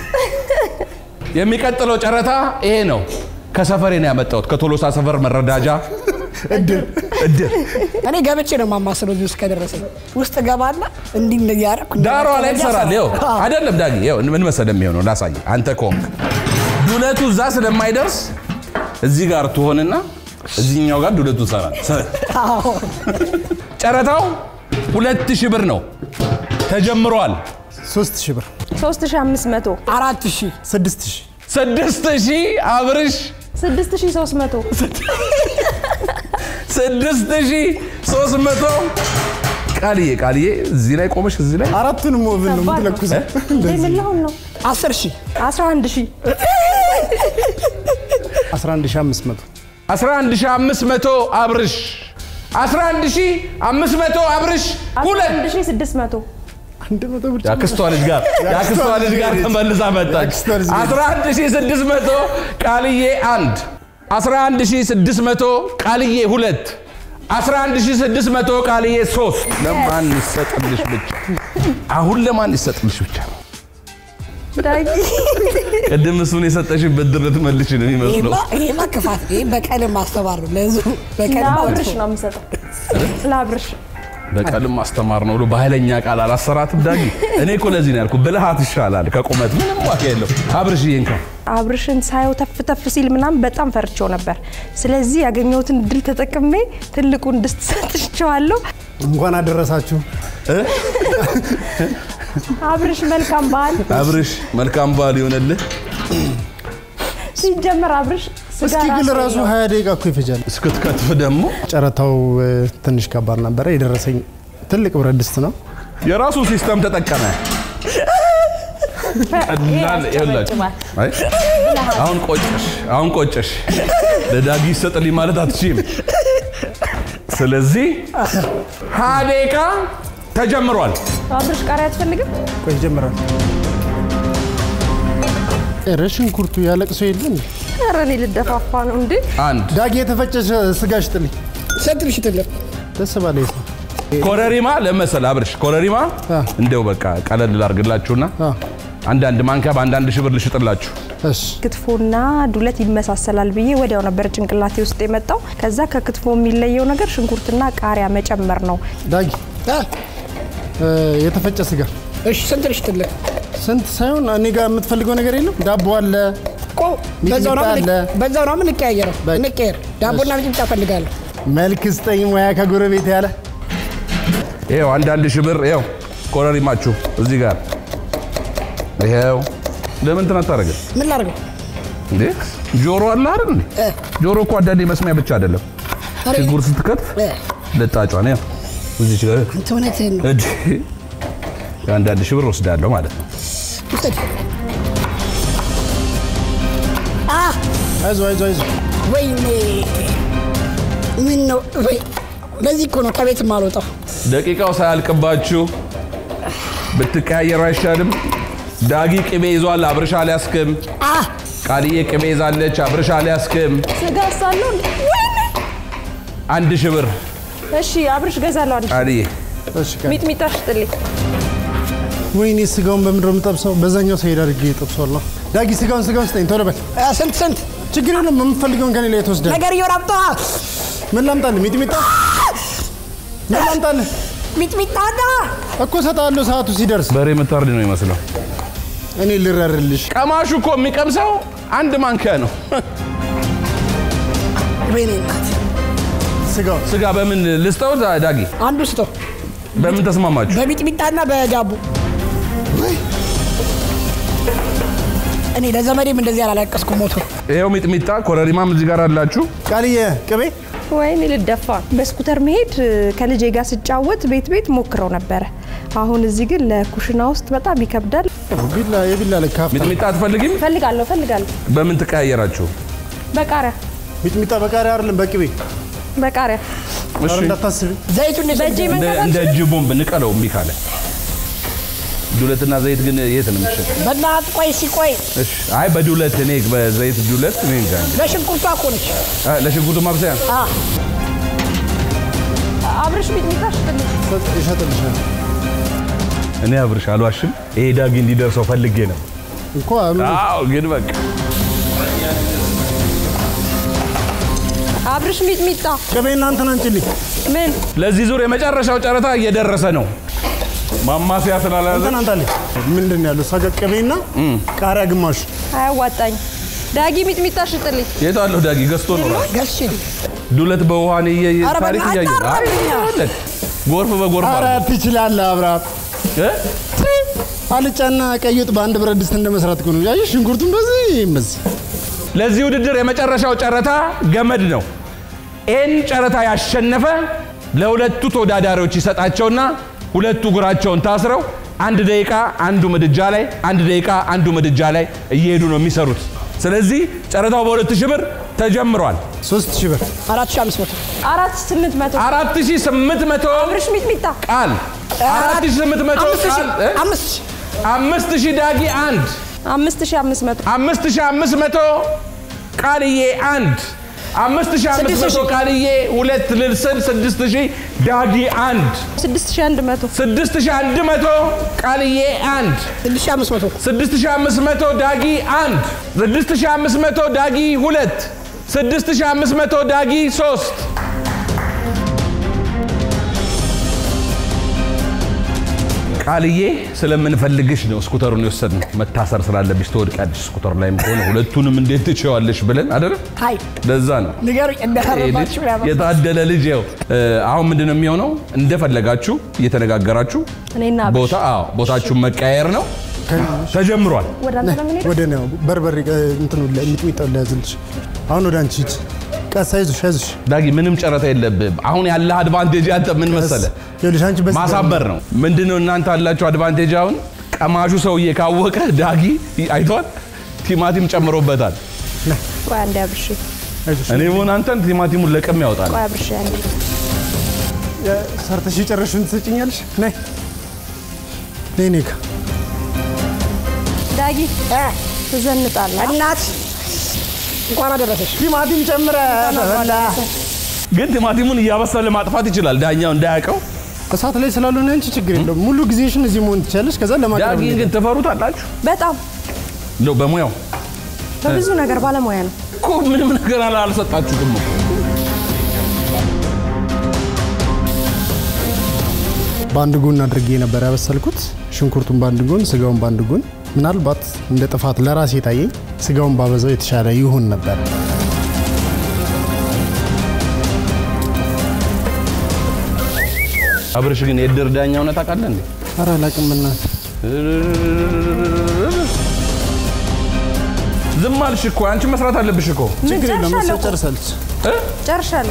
[SPEAKER 10] የሚቀጥለው ጨረታ ይሄ ነው። ከሰፈሬ ነው ያመጣሁት፣ ከቶሎሳ ሰፈር መረዳጃ
[SPEAKER 9] እድር
[SPEAKER 10] እድር
[SPEAKER 8] እኔ ገብቼ ነው የማማስለው እዚህ ውስጥ ከደረሰኝ ውስጥ ገባና እንዲህ እንዲህ እያደረኩ
[SPEAKER 10] ዳሯ ላይ ትሰራለህ። ይኸው አይደለም ዳጊ፣ ይኸው ምን መሰለህ የሚሆነው ላሳይ። አንተ ከሆንክ ዱለቱ እዛ ስለማይደርስ እዚህ ጋር ትሆንና እዚህኛው ጋር ዱለቱ ትሰራለህ። ጨረታው ሁለት ሺህ ብር ነው ተጀምሯል።
[SPEAKER 9] ሶስት ሺህ ብር
[SPEAKER 5] ሶስት ሺህ አምስት መቶ
[SPEAKER 8] አራት ሺህ
[SPEAKER 9] ስድስት ሺህ
[SPEAKER 10] ስድስት ሺህ አብርሽ
[SPEAKER 5] ስድስት ሺህ ሶስት መቶ
[SPEAKER 10] ስድስት ሺህ ሶስት መቶ ቃልዬ ቃልዬ እዚህ ላይ ቆመሽ እዚህ ላይ
[SPEAKER 9] አራቱንም ወብን ነው
[SPEAKER 5] ከባድ ነው።
[SPEAKER 9] የምትለኩሰው።
[SPEAKER 5] እንዴ ምን ልሆን ነው?
[SPEAKER 8] አስር ሺህ
[SPEAKER 5] አስራ አንድ ሺህ
[SPEAKER 9] 11500
[SPEAKER 10] 11500 አብርሽ 11500 አብርሽ ሁለት
[SPEAKER 5] አንድ ሺህ ስድስት መቶ
[SPEAKER 9] አንድ መቶ ብር
[SPEAKER 10] የአክስቷ ልጅ ጋር የአክስቷ ልጅ ጋር ተመልሳ መጣች።
[SPEAKER 9] የአክስቷ ልጅ ጋር።
[SPEAKER 10] 11600 ቃልዬ አንድ 11600 ቃልዬ ሁለት 11600 ቃልዬ ሶስት ለማን ይሰጥልሽ ብቻ አሁን ለማን ይሰጥልሽ ብቻ
[SPEAKER 5] ዳጊ
[SPEAKER 10] ቅድም እሱን የሰጠሽን ብድር ልትመልሽ ነው የሚመስለው።
[SPEAKER 8] ይሄማ ይሄማ ክፋት ይሄ በቀልም ማስተማር ነው ለህዝቡ በቀልም
[SPEAKER 5] ለአብርሽ ነው የምሰጠው። ለአብርሽ
[SPEAKER 10] በቀልም ማስተማር ነው ብሎ በኃይለኛ ቃል አላሰራትም ዳጊ። እኔ እኮ ለዚህ ነው ያልኩ፣ ብልሃት ይሻላል ከቁመት ምንም ዋጋ የለው። አብርሽዬ እንካ
[SPEAKER 5] አብርሽን ሳየው ተፍ ተፍ ሲል ምናምን በጣም ፈርቼው ነበር። ስለዚህ ያገኘሁትን እድል ተጠቅሜ ትልቁን ድስት ሰጥቼዋለሁ።
[SPEAKER 9] እንኳን አደረሳችሁ።
[SPEAKER 5] አብርሽ መልካም በዓል።
[SPEAKER 10] አብርሽ መልካም በዓል ይሆነልህ።
[SPEAKER 5] ሲጀመር አብርሽ ስጋ
[SPEAKER 9] እስኪ ግን
[SPEAKER 5] ራሱ
[SPEAKER 9] ራሱ
[SPEAKER 5] የለውም።
[SPEAKER 9] ሀያ ደቂቃ እኮ ይፈጃል።
[SPEAKER 10] እስክትከትፍ ደግሞ
[SPEAKER 9] ጨረታው እ፣ ትንሽ ከባድ ነበረ። የደረሰኝ ትልቅ ብረት ድስት ነው።
[SPEAKER 10] የራሱ ሲስተም ተጠቀመ። ቀላል ይኸውላችሁ። አይ አሁን ቆጨሽ፣ አሁን ቆጨሽ። ለዳጊ ይሰጥልኝ ማለት አትችይም። ስለዚህ ሀያ ደቂቃ ተጀምሯል።
[SPEAKER 5] አብርሽ ቃሪያ አትፈልግም?
[SPEAKER 9] ቆይ ይጀምራል። ኧረ ሽንኩርቱ ያለቅሶ የለም።
[SPEAKER 5] ኧረ እኔ ልደፋፋ ነው እንዴ?
[SPEAKER 10] አንድ
[SPEAKER 9] ዳጊ የተፈጨ ሽ- ስጋ ሽጥልኝ።
[SPEAKER 8] ሰጥልሽ ትለም
[SPEAKER 9] ደስ ባለ ሰው
[SPEAKER 10] ኮረሪማ ለመሰል አብርሽ ኮረሪማ
[SPEAKER 9] አ።
[SPEAKER 10] እንደው በቃ ቀለል ላርግላችሁና
[SPEAKER 9] አ፣
[SPEAKER 10] አንዳንድ ማንኪያ በአንዳንድ ሺህ ብር ልሽጥላችሁ።
[SPEAKER 9] እሺ
[SPEAKER 5] ክትፎና ዱለት ይመሳሰላል ብዬ ወዲያው ነበር ጭንቅላቴ ውስጥ የመጣው። ከዛ ከክትፎ የሚለየው ነገር ሽንኩርትና ቃሪያ መጨመር ነው።
[SPEAKER 9] ዳጊ እ፣ የተፈጨ ስጋ
[SPEAKER 8] እሺ ስንት ልሽ ትለም
[SPEAKER 9] ስንት ሳይሆን እኔ ጋር የምትፈልገው ነገር የለም። ዳቦ አለ።
[SPEAKER 8] እኮ በዛው ነው
[SPEAKER 9] ሚጥሚጣ አለ።
[SPEAKER 8] ምን- በዛው ነው ምን እንቀያየረው
[SPEAKER 9] በቃ።
[SPEAKER 8] እንቀየር ዳቦና ሚጥሚጣ እፈልጋለሁ
[SPEAKER 9] መልክ ስጠኝ ሙያ ከጎረቤት ያለ
[SPEAKER 10] ይኸው አንዳንድ ሺህ ብር ይኸው ኮረሪማችሁ እዚህ ጋር ይኸው። ለምን እንትን አታደርግም
[SPEAKER 8] ምን ላድርገው
[SPEAKER 10] እንዴ? ጆሮ አለ አይደል እንዴ?
[SPEAKER 8] እ፣
[SPEAKER 10] ጆሮ እኮ አንዳንዴ መስሚያ ብቻ አይደለም።
[SPEAKER 8] ኧረ፣
[SPEAKER 10] ሽንኩርት ስትከትፍ
[SPEAKER 8] እ፣
[SPEAKER 10] ልጣጯን ያው እዚች ጋር
[SPEAKER 8] አንተ እውነትህን ነው
[SPEAKER 10] እጅ አንዳንድ ሺህ ብር ወስዳለሁ ማለት ነው።
[SPEAKER 8] ውሰድ አ
[SPEAKER 9] አይዞ አይዞ አይዞ
[SPEAKER 8] ወይኔ ምን ነው ወይ ለዚህ እኮ ነው ከቤት የማልወጣው
[SPEAKER 10] ደቂቃው ሳያልቅባችሁ ብትቀያየሩ አይሻልም? ዳጊ ቅቤ ይዟል፣ አብርሻ አልያዝክም።
[SPEAKER 8] አ
[SPEAKER 10] ቃልዬ ቅቤ ይዛለች፣ አብርሻ አልያዝክም።
[SPEAKER 5] ስጋ ሳለው ወይኔ!
[SPEAKER 10] አንድ ሺህ ብር
[SPEAKER 5] እሺ አብርሽ ገዛለሁ። አንድ
[SPEAKER 10] ቃልዬ
[SPEAKER 9] እሺ ቀን
[SPEAKER 5] ሚጥሚጣ ሽጥልኝ።
[SPEAKER 9] ወይኔ ስጋውን በምንድን ነው የምጠብሰው? በዛኛው ሰሄድ አድርጌ ጠብሰዋለሁ። ዳጊ ስጋውን ስጋውን ስጠኝ ቶሎ በል።
[SPEAKER 8] አ፣ ስንት ስንት
[SPEAKER 9] ችግር የለም የምፈልገውን ከኔ ላይ ትወስዳለህ።
[SPEAKER 8] ነገር እየወራብጠ
[SPEAKER 9] ምን ላምጣልህ? ሚጥሚጣ ምን ላምጣልህ?
[SPEAKER 8] ሚጥሚጣና
[SPEAKER 9] እኮ እሰጥሃለሁ ሰዓቱ ሲደርስ።
[SPEAKER 10] በሬ የምታርድ ነው ይመስለው።
[SPEAKER 9] እኔ ልረርልሽ።
[SPEAKER 10] ቀማሹ እኮ የሚቀምሰው አንድ ማንኪያ ነው።
[SPEAKER 8] ወይኔ እናት
[SPEAKER 9] ስጋውን
[SPEAKER 10] ስጋ በምን ልስጠው? ዳ- ዳጊ
[SPEAKER 8] አንዱ ስጠው
[SPEAKER 10] በምን ተስማማችሁ?
[SPEAKER 8] በሚጥሚጣና በዳቦ እኔ ለዘመዴም እንደዚህ አላለቀስኩ ሞቶ
[SPEAKER 10] ይኸው ሚጥሚጣ፣ ኮረሪማም እዚህ ጋር አላችሁ።
[SPEAKER 9] ቃልዬ ቅቤ
[SPEAKER 5] ወይኔ ልደፋ። በስኩተር መሄድ እ፣ ከልጄ ጋር ስጫወት ቤት ቤት ሞክረው ነበረ። አሁን እዚህ ግን ለኩሽና ውስጥ በጣም ይከብዳል።
[SPEAKER 9] ቢላ የቢላ ልክ ሀፍታ
[SPEAKER 10] ሚጥሚጣ አትፈልጊም?
[SPEAKER 5] ፈልጋለሁ ፈልጋለሁ።
[SPEAKER 10] በምን ትቀያየራችሁ?
[SPEAKER 5] በቃሪያ
[SPEAKER 9] ሚጥሚጣ በቃሪያ አይደለም በቅቤ
[SPEAKER 5] በቃሪያ
[SPEAKER 10] እሺ
[SPEAKER 9] ኧረ እንዳታስቢ።
[SPEAKER 8] ዘይቱን
[SPEAKER 5] በእጄ
[SPEAKER 10] እንደ
[SPEAKER 5] መንካት
[SPEAKER 10] እንደ እጅ ቦምብ ንቀለው እምቢ ካለ ዱለትና ዘይት ግን የት ነው የሚሸጠው?
[SPEAKER 8] በእናትህ ቆይ ሲቆይ
[SPEAKER 10] እሺ አይ በዱለት እኔ በዘይት ዱለት እኔ እንጃ እንግዲህ።
[SPEAKER 8] ለሽንኩርቷ እኮ ነች
[SPEAKER 10] አ፣ ለሽንኩርቱ ማብሰያ
[SPEAKER 8] አ፣
[SPEAKER 5] አብርሽ ሚጥሚጣ ሽጥልኝ።
[SPEAKER 9] ይሸጥልሻል
[SPEAKER 10] እኔ አብርሽ አልዋሽም። ይሄ ዳጊ እንዲደርሰው ፈልጌ ነው።
[SPEAKER 9] እኮ አሉ
[SPEAKER 10] አዎ ግን በቃ
[SPEAKER 5] አብርሽ ሚጥሚጣ
[SPEAKER 9] ቅቤ እናንተን አንችልኝ
[SPEAKER 5] ምን
[SPEAKER 10] ለዚህ ዙር የመጨረሻው ጨረታ እየደረሰ ነው። ማማሰያ ስላላዘ
[SPEAKER 9] እንትን አንታለኝ ምንድን ነው ያለው? እሷ ጋር ቅቤና ቃሪያ ግማሹ
[SPEAKER 5] አያዋጣኝ። ዳጊ ሚጥሚጣ ሽጥልኝ።
[SPEAKER 10] የት አለሁ ዳጊ ገዝቶ ነው ራሱ።
[SPEAKER 8] ገዝቼ ነው
[SPEAKER 10] ዱለት በውሃን እየ
[SPEAKER 8] ኧረ
[SPEAKER 10] ታሪክ
[SPEAKER 8] በእናትህ
[SPEAKER 10] እያየ
[SPEAKER 8] አጣራልኝ።
[SPEAKER 10] አይ፣ ጎርፍ በጎርፍ
[SPEAKER 9] ኧረ
[SPEAKER 10] አለ።
[SPEAKER 9] ትችላለህ አብርሃም።
[SPEAKER 10] እ?
[SPEAKER 9] አልጫና ቀይ ወጥ በአንድ ብረት ድስት እንደ መስራት እኮ ነው። ያየህ ሽንኩርቱን በዚህ በዚህ
[SPEAKER 10] ለዚህ ውድድር የመጨረሻው ጨረታ ገመድ ነው። ይህን ጨረታ ያሸነፈ ለሁለቱ ተወዳዳሪዎች ይሰጣቸውና ሁለቱ እግራቸውን ታስረው አንድ ደቂቃ አንዱ ምድጃ ላይ አንድ ደቂቃ አንዱ ምድጃ ላይ እየሄዱ ነው የሚሰሩት። ስለዚህ ጨረታው በሁለት ሺህ ብር ተጀምሯል።
[SPEAKER 9] ሶስት ሺህ ብር
[SPEAKER 8] አራት ሺህ አምስት መቶ
[SPEAKER 5] አራት ስምንት መቶ
[SPEAKER 10] አራት ሺህ ስምንት መቶ
[SPEAKER 5] አብርሽ ሚጥሚጣ
[SPEAKER 10] ቃል አራት ሺህ ስምንት መቶ
[SPEAKER 8] አምስት ሺህ
[SPEAKER 10] ቃል እ?
[SPEAKER 8] አምስት ሺህ
[SPEAKER 10] አምስት ሺህ ዳጊ አንድ
[SPEAKER 5] አምስት ሺህ አምስት መቶ
[SPEAKER 10] አምስት ሺህ አምስት መቶ ቃልዬ አንድ አምስት ሺህ አምስት
[SPEAKER 8] ስድስት
[SPEAKER 10] መቶ
[SPEAKER 8] ሺህ።
[SPEAKER 10] ቃልዬ ሁለት ልልስል ስድስት ሺህ ዳጊ አንድ
[SPEAKER 5] ስድስት ሺህ አንድ መቶ
[SPEAKER 10] ስድስት ሺህ አንድ መቶ ቃልዬ አንድ
[SPEAKER 8] ስድስት ሺህ አምስት መቶ
[SPEAKER 10] ስድስት ሺህ አምስት መቶ ዳጊ አንድ ስድስት ሺህ አምስት መቶ ዳጊ ሁለት ስድስት ሺህ አምስት መቶ ዳጊ ሶስት ቃልዬ ስለምንፈልግሽ ነው ስኩተሩን የወሰድን። መታሰር ስላለብሽ ትወድቃለሽ ስኩተር ላይም ከሆነ ሁለቱንም እንዴት ትችዋለሽ ብለን አይደለ?
[SPEAKER 8] ሀይ
[SPEAKER 10] ለዛ ነው
[SPEAKER 8] ንገሩኝ እንዳረባችሁ
[SPEAKER 10] የታደለ ልጅ ያው አሁን ምንድን ነው የሚሆነው? እንደፈለጋችሁ እየተነጋገራችሁ
[SPEAKER 5] እኔና አብርሽ
[SPEAKER 10] ቦታ አዎ ቦታችሁን መቀያየር ነው ተጀምሯል።
[SPEAKER 5] ወደ አንተ ነው የምንሄደው?
[SPEAKER 9] ወደ ነው በርበሬ እንትኑ ሚጥሚጣ ሊያዝልሽ። አሁን ወደ አንቺ ሂድ። ቀስ አይዞሽ አይዞሽ።
[SPEAKER 10] ዳጊ ምንም ጨረታ የለብህም። አሁን ያለህ አድቫንቴጅ አንተ ምን መሰለ
[SPEAKER 9] ይኸውልሽ አንቺ በስ
[SPEAKER 10] ማሳበር ነው። ምንድነው እናንተ አላችሁ አድቫንቴጅ። አሁን ቀማሹ ሰውዬ ካወቀ ዳጊ አይቷል፣ ቲማቲም ጨምሮበታል።
[SPEAKER 5] ቆይ አንዴ አብርሽ፣
[SPEAKER 10] እኔ ሆን አንተን ቲማቲሙን ለቅም ያወጣል።
[SPEAKER 5] ቆይ አብርሽ አንዴ
[SPEAKER 9] ሰርተሽ የጨረሽውን ትሰጭኛለሽ? ነይ ነይ ነይ ጋ
[SPEAKER 5] ዳጊ ትዘንጣለህ።
[SPEAKER 8] እናት እንኳን አደረሰሽ።
[SPEAKER 9] ቲማቲም ጨምረ በላ
[SPEAKER 10] ግን ቲማቲሙን እያበሰለ ማጥፋት ይችላል ዳኛው እንዳያውቀው።
[SPEAKER 9] እሳት ላይ ስላልሆነ አንቺ ችግር የለውም። ሙሉ ጊዜሽን እዚህ መሆን ትችላለሽ። ከዛ ለማቅረብ
[SPEAKER 10] ዳጊን ግን ትፈሩታላችሁ
[SPEAKER 5] በጣም
[SPEAKER 10] ነው በሙያው
[SPEAKER 5] በብዙ ነገር ባለሙያ ነው።
[SPEAKER 10] እኮ ምንም ነገር አላ- አልሰጣችሁትም እኮ።
[SPEAKER 9] በአንድ ጎን አድርጌ ነበር ያበሰልኩት። ሽንኩርቱን በአንድ ጎን፣ ስጋውን በአንድ ጎን። ምናልባት እንደ ጥፋት ለራሴ ታየኝ ስጋውን ባበዛው የተሻለ ይሆን ነበር።
[SPEAKER 10] አብርሽ ግን የእድር ዳኛ እውነት ታውቃለህ እንዴ?
[SPEAKER 9] ኧረ አላውቅም እና
[SPEAKER 10] ዝም አልሽ እኮ አንቺ መስራት አለብሽ እኮ።
[SPEAKER 5] ምን
[SPEAKER 9] ችግር የለም እሷ
[SPEAKER 5] ጨርሻለሁ እኮ።
[SPEAKER 9] ጨርሳለች።
[SPEAKER 10] እ?
[SPEAKER 5] ጨርሻለሁ።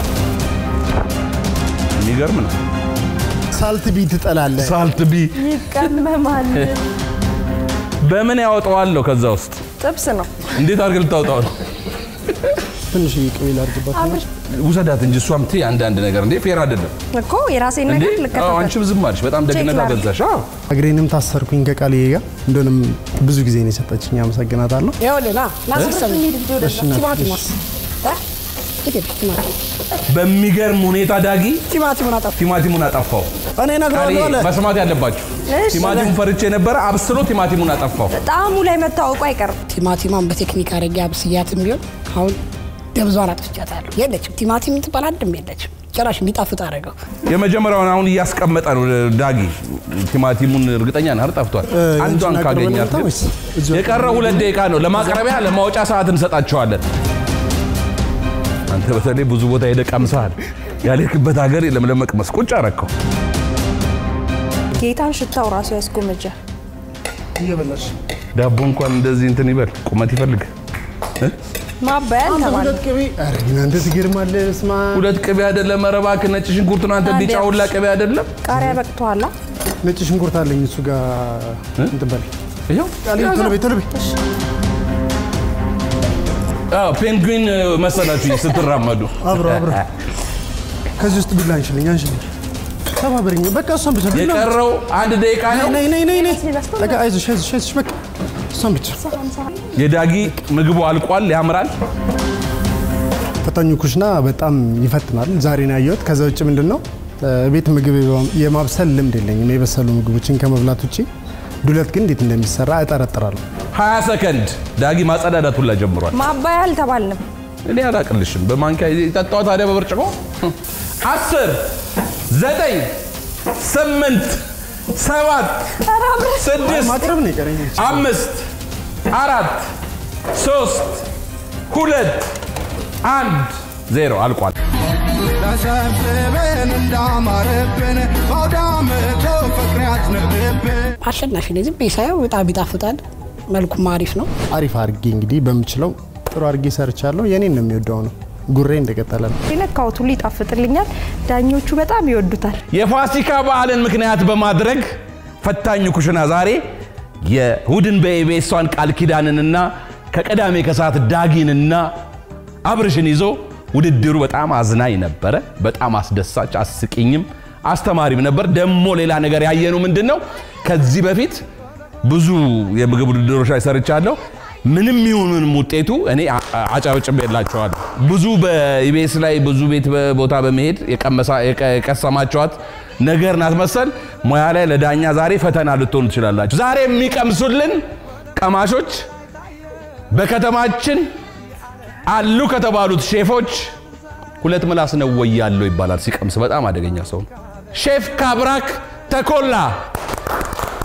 [SPEAKER 10] የሚገርም ነው።
[SPEAKER 9] ሳልት ቢ ትጠላለህ።
[SPEAKER 10] ሳልት ቢ
[SPEAKER 5] ይቀመማል።
[SPEAKER 10] በምን ያወጣዋለሁ? ከዛ ውስጥ
[SPEAKER 5] ጥብስ ነው።
[SPEAKER 10] እንዴት አድርገህ ልታወጣው ነው?
[SPEAKER 9] ትንሽ ቅቤ ላድርግባት።
[SPEAKER 5] አብርሽ
[SPEAKER 10] ውሰዳት እንጂ እሷም ትይ አንዳንድ ነገር እንዴ ፌር አይደለም
[SPEAKER 5] እኮ የራሴን
[SPEAKER 10] እንዴ።
[SPEAKER 5] ነገር
[SPEAKER 10] አዎ፣
[SPEAKER 5] ልከታተል።
[SPEAKER 10] አንቺም ዝም አልሽ። በጣም ደግነት
[SPEAKER 5] ቼክ ላድርግ።
[SPEAKER 10] አበዛሽ። አዎ
[SPEAKER 9] እግሬንም ታሰርኩኝ ከቃልዬ ጋር እንደሆነም ብዙ ጊዜ ነው የሰጠችኝ። አመሰግናታለሁ።
[SPEAKER 8] ይኸውልህ ና ና ሲስተም
[SPEAKER 9] እሺ እናት፣
[SPEAKER 8] ቲማቲማስ እ? የት ሄደ ቲማቲም?
[SPEAKER 10] በሚገርም ሁኔታ ዳጊ
[SPEAKER 8] ቲማቲሙን አጠፋ።
[SPEAKER 10] ቲማቲሙን አጠፋው።
[SPEAKER 9] እኔ
[SPEAKER 10] ቃሌ
[SPEAKER 9] እነግረዋለሁ አለ።
[SPEAKER 10] መስማት ያለባችሁ
[SPEAKER 5] እሺ።
[SPEAKER 10] ቲማቲሙን ፈርቼ ነበረ። አብስሎ ቲማቲሙን አጠፋው።
[SPEAKER 5] ጣዕሙ ላይ መታወቁ አይቀርም።
[SPEAKER 8] ቲማቲማን በቴክኒክ አድርጌ አብስያትም ቢሆን አሁን ደብዟን አጥፍቻታለሁ። የለችም ቲማቲም ትባል አንድም የለችም። ጭራሽ እንዲጣፍጥ አደረገው።
[SPEAKER 10] የመጀመሪያውን አሁን እያስቀመጠ ነው ዳጊ። ቲማቲሙን እርግጠኛ ነህ ጠፍቷል።
[SPEAKER 9] እ፣
[SPEAKER 10] አንዷን
[SPEAKER 9] አንቺን
[SPEAKER 10] ካገኛት
[SPEAKER 9] አቅርበን
[SPEAKER 10] ግን
[SPEAKER 9] ወይስ እዚሁ
[SPEAKER 10] የቀረው ሁለት ደቂቃ ነው። ለማቅረቢያ ለማውጫ ሰዓት እንሰጣቸዋለን። አንተ በተለይ ብዙ ቦታ ሄደህ ቀምሰሃል። ያልክበት ሀገር የለም ለመቅመስ ቁጭ አረከው።
[SPEAKER 5] ጌታን ሽታው ራሱ ያስጎመጃል።
[SPEAKER 9] እየበላሽ
[SPEAKER 10] ዳቦ እንኳን እንደዚህ እንትን ይበል ቁመት ይፈልግ እ?
[SPEAKER 5] ማባያ ተባለ።
[SPEAKER 9] ሁለት ቅቤ ኧረ ግን አንተ ትገርማለህ። በስመ አብ።
[SPEAKER 10] ሁለት ቅቤ አይደለም። ኧረ እባክህ ነጭ ሽንኩርት ነው አንተ ቢጫ ሁላ ቅቤ አይደለም።
[SPEAKER 5] ቃሪያ በቅቶሃል።
[SPEAKER 9] ነጭ ሽንኩርት አለኝ እሱ ጋር እንትን በል
[SPEAKER 10] ይኸው
[SPEAKER 9] ቃልዬ፣ ቶሎ በይ ቶሎ በይ።
[SPEAKER 10] አዎ ፔንግዊን መሰላችሁ ስትራመዱ።
[SPEAKER 9] አብሮ አብሮ ከዚህ ውስጥ ቢላ አንሽልኝ አንሽልኝ። ተባበረኝ በቃ እሷን ብቻ ቢላ
[SPEAKER 10] የቀረው አንድ ደቂቃ ነው።
[SPEAKER 9] ነይ ነይ ነይ ነይ በቃ አይዞሽ አይዞሽ አይዞሽ በቃ እሷን ብቻ
[SPEAKER 10] የዳጊ ምግቡ አልቋል። ያምራል።
[SPEAKER 9] ፈታኙ ኩሽና በጣም ይፈትናል። ዛሬ ነው ያየሁት። ከዛ ውጭ ምንድን ነው እ፣ ቤት ምግብ የማብሰል ልምድ የለኝም የበሰሉ ምግቦችን ከመብላት ውጭ። ዱለት ግን እንዴት እንደሚሰራ እጠረጥራለሁ።
[SPEAKER 10] 20 ሰከንድ ዳጊ ማጸዳዳት ሁላ ጀምሯል።
[SPEAKER 5] ማባያ አልተባልንም።
[SPEAKER 10] እኔ አላቅልሽም። በማንኪያ የጠጣው ታዲያ በብርጭቆ አስር ዘጠኝ ስምንት ሰባት ስድስት
[SPEAKER 9] ማቅረብ ነው የቀረኝ።
[SPEAKER 10] አምስት አራት ሶስት ሁለት አንድ ዜሮ አልቋል።
[SPEAKER 1] ተሰብስበን እንዳማረብን በአውዳመቶ ፍቅር ያዝንብብን
[SPEAKER 8] አሸናፊ ነኝ። ዝም ብዬ ሳየው በጣም ይጣፍጣል። መልኩም አሪፍ ነው።
[SPEAKER 9] አሪፍ አድርጌ እንግዲህ በምችለው ጥሩ አድርጌ ሰርቻለሁ። የኔን ነው የሚወደው ነው። ጉሬ እንደቀጠለ ነው።
[SPEAKER 5] የነካሁት ሁሉ ይጣፍጥልኛል። ዳኞቹ በጣም ይወዱታል።
[SPEAKER 10] የፋሲካ በዓልን ምክንያት በማድረግ ፈታኙ ኩሽና ዛሬ የእሁድን በኢቢኤሷን ቃል ኪዳንንና ከቅዳሜ ከሰዓት ዳጊንና አብርሽን ይዞ ውድድሩ በጣም አዝናኝ ነበረ። በጣም አስደሳች፣ አስቂኝም አስተማሪም ነበር። ደግሞ ሌላ ነገር ያየነው ምንድን ነው? ከዚህ በፊት ብዙ የምግብ ውድድሮች ላይ ሰርቻለሁ። ምንም ይሁን ምንም ውጤቱ እኔ አጨብጭቤላቸዋለሁ። ብዙ በኢቢኤስ ላይ ብዙ ቤት ቦታ በመሄድ የቀመሳ- የቀ- የቀሰማችኋት ነገር ናት መሰል ሙያ ላይ ለዳኛ ዛሬ ፈተና ልትሆኑ ትችላላችሁ። ዛሬ የሚቀምሱልን ቀማሾች በከተማችን አሉ ከተባሉት ሼፎች ሁለት ምላስ ነው ወይ ያለው ይባላል። ሲቀምስ በጣም አደገኛ ሰው ነው። ሼፍ ካብራክ ተኮላ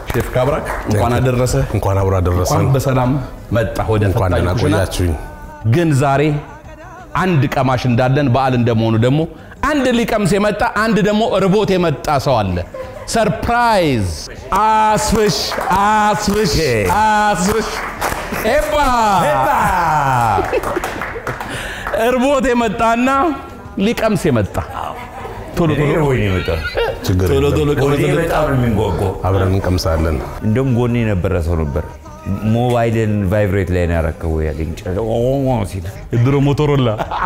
[SPEAKER 10] ሼፍ ካብራክ እንኳን አደረሰ።
[SPEAKER 7] እንኳን አብሮ አደረሰን።
[SPEAKER 10] እንኳን በሰላም መጣ ወደ
[SPEAKER 7] እንኳን
[SPEAKER 10] ፈታኝ
[SPEAKER 7] ደህና
[SPEAKER 10] ኩሽና።
[SPEAKER 7] ቆያችሁኝ።
[SPEAKER 10] ግን ዛሬ አንድ ቀማሽ እንዳለን በዓል እንደመሆኑ ደግሞ አንድ ሊቀምስ የመጣ አንድ ደግሞ ርቦት የመጣ ሰው አለ። ሰርፕራይዝ! አስፍሽ አስፍሽ አስፍሽ ኤባ እርቦት የመጣና ሊቀምስ የመጣ ቶሎ ቶሎ
[SPEAKER 3] ወይኔ የመጣው
[SPEAKER 7] ችግር
[SPEAKER 10] ቶሎ
[SPEAKER 7] የለም።
[SPEAKER 10] ቶሎ
[SPEAKER 3] ወይኔ
[SPEAKER 10] ቀመስ።
[SPEAKER 3] በጣም ነው የሚንጓጓው።
[SPEAKER 7] አብረን እንቀምሳለን።
[SPEAKER 3] እንደውም ጎኔ የነበረ ሰው ነበር ሞባይልን ቫይብሬት ላይ ነው ያረከው ያለኝ ጨ- ኦ ሲል
[SPEAKER 10] የድሮ ሞቶሮላ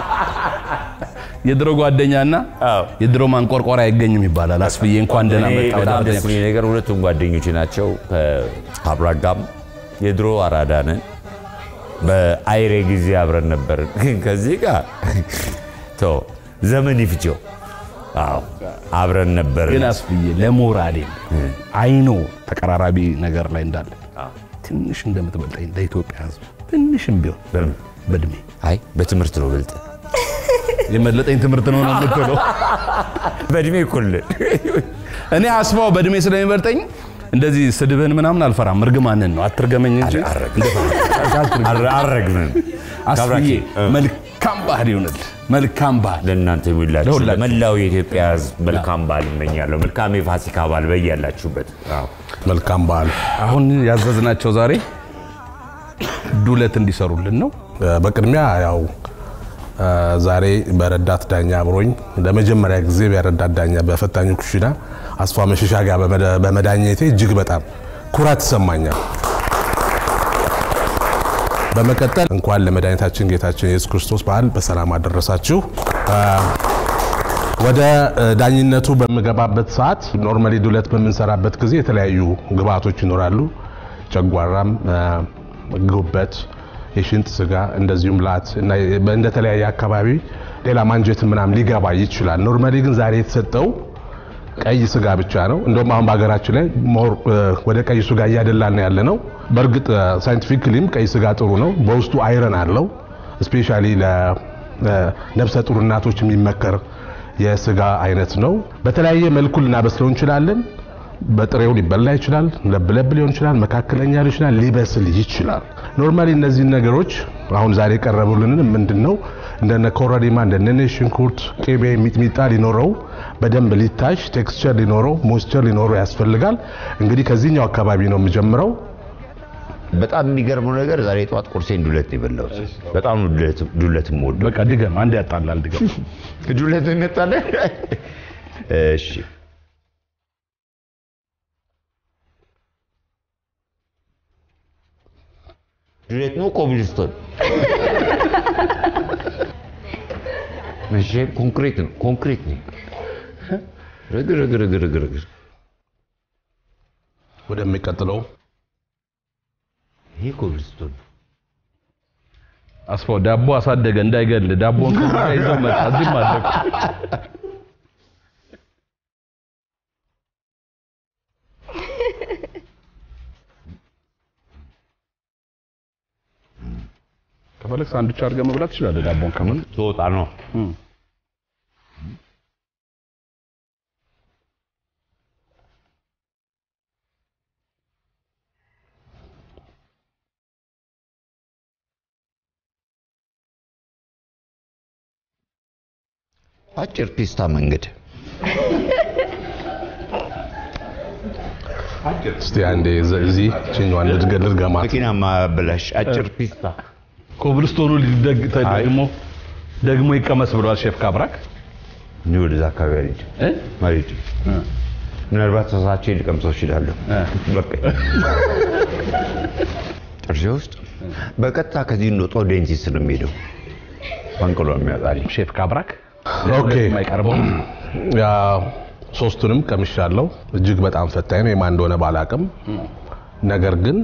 [SPEAKER 10] የድሮ ጓደኛና የድሮ ማንቆርቆሪያ አይገኝም ይባላል። አስፍዬ እንኳን ደህና
[SPEAKER 3] እኔ
[SPEAKER 10] መጣ ወደ
[SPEAKER 3] በጣም ደስ
[SPEAKER 10] አርደኛ
[SPEAKER 3] የሚል ነገር ሁለቱም ጓደኞች ናቸው። ከአብራክ ጋርም የድሮ አራዳ ነን። በአይሬ ጊዜ አብረን ነበርን። ግን ከዚህ ጋር ተው ዘመን ይፍጀው። አዎ አብረን ነበር።
[SPEAKER 10] ግን አስፍዬ ለሞራሌም አይኖ ተቀራራቢ ነገር ላይ እንዳለ ትንሽ እንደምትበልጠኝ ለኢትዮጵያ ሕዝብ ትንሽም ቢሆን በእድሜ
[SPEAKER 3] አይ በትምህርት ነው ብልጥ
[SPEAKER 10] የመለጠኝ ትምህርት ነው ነው የምትለው።
[SPEAKER 3] በእድሜ እኩል ነን።
[SPEAKER 10] እኔ አስፋው በእድሜ ስለሚበልጠኝ እንደዚህ ስድብህን ምናምን አልፈራም። እርግማንን ነው አትርገመኝ እንጂ
[SPEAKER 3] አረግምን
[SPEAKER 10] አስፍዬ መልካም ባህል ይሆንል። መልካም ባህል
[SPEAKER 3] ለእናንተ የሚላችሁ
[SPEAKER 10] ለሁላችሁ።
[SPEAKER 3] ለመላው የኢትዮጵያ ሕዝብ መልካም በዓል እመኛለሁ። መልካም የፋሲካ በዓል በያላችሁበት። አዎ።
[SPEAKER 7] መልካም በዓል።
[SPEAKER 10] አሁን ያዘዝናቸው ዛሬ ዱለት እንዲሰሩልን ነው።
[SPEAKER 7] በቅድሚያ ያው አ፣ ዛሬ በረዳት ዳኛ አብሮኝ ለመጀመሪያ ጊዜ በረዳት ዳኛ በፈታኙ ኩሽና አስፋ መሸሻ ጋር በመዳ- በመዳኘቴ እጅግ በጣም ኩራት ይሰማኛል። በመቀጠል እንኳን ለመድኃኒታችን ጌታችን ኢየሱስ ክርስቶስ በዓል በሰላም አደረሳችሁ። አ፣ ወደ እ፣ ዳኝነቱ በምገባበት ሰዓት ኖርማሊ ዱለት በምንሰራበት ጊዜ የተለያዩ ግብአቶች ይኖራሉ። ጨጓራም፣ አ፣ ጉበት፣ የሽንጥ ስጋ እንደዚሁም ላት እና እንደተለያየ አካባቢ ሌላ ማንጀት ምናምን ሊገባ ይችላል። ኖርማሊ ግን ዛሬ የተሰጠው ቀይ ስጋ ብቻ ነው። እንደውም አሁን በሀገራችን ላይ ሞር እ፣ ወደ ቀይ ስጋ እያደላን ያለ ነው። በእርግጥ ሳይንቲፊክሊም ቀይ ስጋ ጥሩ ነው። በውስጡ አይረን አለው። ስፔሻሊ ለነፍሰ ጡር እናቶች የሚመከር የስጋ አይነት ነው። በተለያየ መልኩ ልናበስለው እንችላለን። በጥሬው ሊበላ ይችላል። ለብ ለብ ሊሆን ይችላል። መካከለኛ ሊሆን ይችላል። ሊበስል ይችላል። ኖርማሊ እነዚህን ነገሮች አሁን ዛሬ የቀረቡልን ምንድን ነው እንደነ ኮረሪማ እንደነ ነጭ ሽንኩርት፣ ቅቤ፣ ሚጥሚጣ ሊኖረው በደንብ ሊታሽ ቴክስቸር ሊኖረው ሞይስቸር ሊኖረው ያስፈልጋል። እንግዲህ ከዚህኛው አካባቢ ነው የምጀምረው።
[SPEAKER 3] በጣም የሚገርመው ነገር ዛሬ ጠዋት ቁርሴን ዱለት ነው የበላሁት። በጣም ነው ዱለት- ዱለት የምወደው።
[SPEAKER 10] በቃ ድገም፣ አንድ ያጣላል። ድገም።
[SPEAKER 3] ዱለት እንጣለን። እሺ ዱለት ነው ኮብልስቶን? እሺ ኮንክሪት ነው ኮንክሪት ነው። ረግ ረግ ረግ ረግ ረግ
[SPEAKER 7] ወደሚቀጥለው
[SPEAKER 3] ይሄ ኮብልስቶን ነው።
[SPEAKER 10] አስፋው ዳቦ አሳደገ እንዳይገል ዳቦን ከዛ ይዘው መጣ። እዚህም አደግ ከፈለግ ሳንዱች አድርገህ መብላት ትችላለህ። ዳቦን ከምን
[SPEAKER 3] ትወጣ ነው። አጭር ፒስታ መንገድ
[SPEAKER 7] እስቲ አንዴ ዘ- እዚህ ችኛዋን ልድገ ልድገማት።
[SPEAKER 3] መኪና ማበላሽ አጭር ፒስታ
[SPEAKER 10] ኮብልስቶኑ ሊደግ ደግሞ ደግሞ ይቀመስ ብሏል ሼፍ ካብራክ።
[SPEAKER 3] እኔ ወደዛ አካባቢ አልሄድም
[SPEAKER 10] እ?
[SPEAKER 3] አልሄድም። ምናልባት ተሳቼ ልቀምሰው እችላለሁ። በቃ ጥርሴ ውስጥ በቀጥታ ከዚህ እንደወጣሁ ዴንቲስት ነው የሚሄደው። ፈንቅሎ የሚያወጣልኝ
[SPEAKER 10] ሼፍ ካብራክ
[SPEAKER 7] ኦኬ
[SPEAKER 10] የማይቀርበው
[SPEAKER 7] ያ ሶስቱንም ቀምሻለሁ። እጅግ በጣም ፈታኝ ነው። የማን እንደሆነ ባላቅም ነገር ግን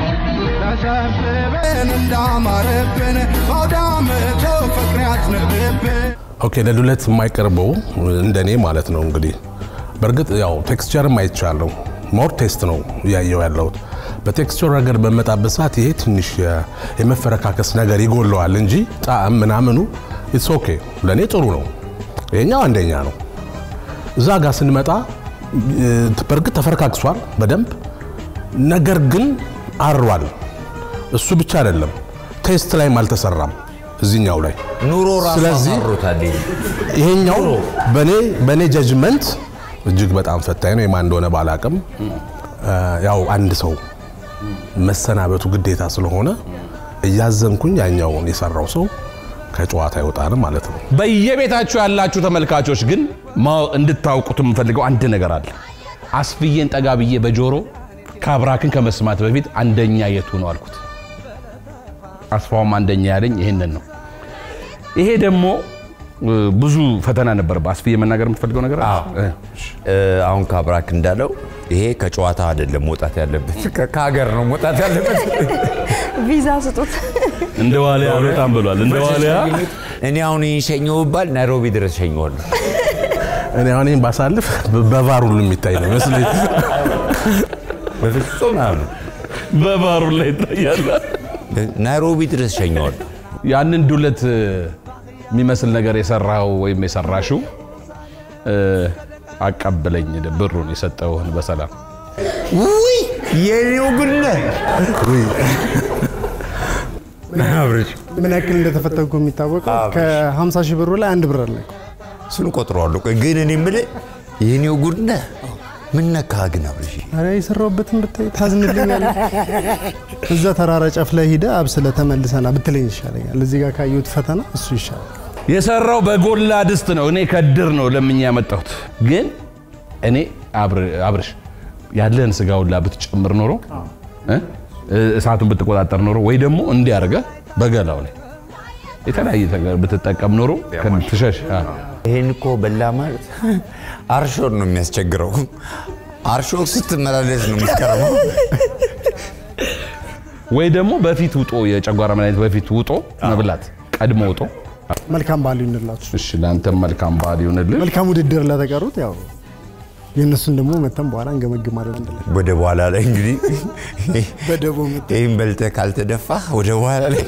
[SPEAKER 1] ተሰብስበን እንዳማረብን በአውዳመቱ ፍቅር ያዝንብብን
[SPEAKER 7] ኦኬ ለዱለት የማይቀርበው እንደኔ ማለት ነው እንግዲህ በእርግጥ ያው ቴክስቸርም አይቻለሁ። ሞር ቴስት ነው እያየው ያለሁት። በቴክስቸር ረገድ በመጣበት ሰዓት ይሄ ትንሽ የ- የመፈረካከስ ነገር ይጎለዋል እንጂ ጣዕም ምናምኑ ኢትስ ኦኬ ለእኔ ጥሩ ነው። ይሄኛው አንደኛ ነው። እዛ ጋር ስንመጣ እ፣ በእርግጥ ተፈረካክሷል በደንብ ነገር ግን አሯል። እሱ ብቻ አይደለም፣ ቴስት ላይም አልተሰራም እዚህኛው ላይ
[SPEAKER 3] ኑሮ ራሱ
[SPEAKER 7] ስለዚህ
[SPEAKER 3] አማሮታል።
[SPEAKER 7] ይሄኛው በኔ በኔ ጀጅመንት እጅግ በጣም ፈታኝ ነው። የማን እንደሆነ ባላቅም ያው አንድ ሰው መሰናበቱ ግዴታ ስለሆነ እያዘንኩኝ ያኛውን የሰራው ሰው ከጨዋታ አይወጣንም ማለት ነው።
[SPEAKER 10] በየቤታችሁ ያላችሁ ተመልካቾች ግን ማወቅ እንድታውቁት የምፈልገው አንድ ነገር አለ። አስፍዬን ጠጋ ብዬ በጆሮ ከአብራክን ከመስማት በፊት አንደኛ የቱ ነው አልኩት። አስፋውም አንደኛ ያለኝ ይህንን ነው። ይሄ ደግሞ እ፣ ብዙ ፈተና ነበር። አስፍዬ መናገር የምትፈልገው ነገር አለ? እ፣
[SPEAKER 3] እ፣ አሁን ካብራክ እንዳለው ይሄ ከጨዋታ አይደለም መውጣት ያለበት ከ- ከሀገር ነው መውጣት ያለበት።
[SPEAKER 5] ቪዛ ስጡት።
[SPEAKER 10] እንደ ዋሊያ በጣም ብሏል። እንደ ዋሊያ
[SPEAKER 3] እኔ አሁን ይህን ሸኘው ብባል ናይሮቢ ድረስ ሸኘዋለሁ።
[SPEAKER 7] እኔ አሁን ይህን ባሳልፍ በቫር ሁሉ የሚታይ ነው ይመስለኝ።
[SPEAKER 3] በፍጹም አሁን
[SPEAKER 10] በባሩ ላይ ይታያል።
[SPEAKER 3] ናይሮቢ ድረስ ሸኘዋለሁ።
[SPEAKER 10] ያንን ዱለት እ፣ የሚመስል ነገር የሰራው ወይም የሰራሽው እ፣ አቀብለኝ ብሩን የሰጠውህን በሰላም
[SPEAKER 3] ውይ የኔው ግነ አብርሽ
[SPEAKER 9] ምን ያክል እንደተፈተንኩ የሚታወቀው ከ50 ሺህ ብሩ ላይ አንድ ብር አለ።
[SPEAKER 3] እሱን ቆጥረዋለሁ። ቆይ ግን እኔ የምልህ የኔው ጉድነ ምን ነካህ ግን አብርሽ?
[SPEAKER 9] ኧረ የሰራሁበትን ብታይ ታዝንልኛለህ። እዛ ተራራ ጫፍ ላይ ሂደ አብስለ ተመልሰና ብትለኝ ይሻለኛል። እዚህ ጋር ካየሁት ፈተና እሱ ይሻላል።
[SPEAKER 10] የሰራው በጎላ ድስት ነው። እኔ ከድር ነው ለምኛ ያመጣሁት። ግን እኔ አብር- አብርሽ ያለን ስጋ ሁላ ብትጨምር ኖሮ እ? እሳቱን ብትቆጣጠር ኖሮ ወይ ደግሞ እንዲያርገ በገላው ላይ የተለያየ ነገር ብትጠቀም ኖሮ ትሸሽ
[SPEAKER 3] ይሄን እኮ በላ ማለት አርሾን ነው የሚያስቸግረው። አርሾ ስትመላለስ ነው የምትቀርበው።
[SPEAKER 10] ወይ ደግሞ በፊት ውጦ የጨጓራ መድኃኒት በፊት ውጦ መብላት ቀድሞ ውጦ።
[SPEAKER 9] መልካም በዓል ይሁንላችሁ።
[SPEAKER 10] እሺ ለአንተም መልካም በዓል ይሁንልህ።
[SPEAKER 9] መልካም ውድድር ለተቀሩት ያው የእነሱን ደግሞ መተን በኋላ እንገመግማለን አንድ ላይ
[SPEAKER 3] ወደ በኋላ ላይ እንግዲህ
[SPEAKER 9] በደቦ መተን
[SPEAKER 3] ይህን በልተህ ካልተደፋ ወደ በኋላ ላይ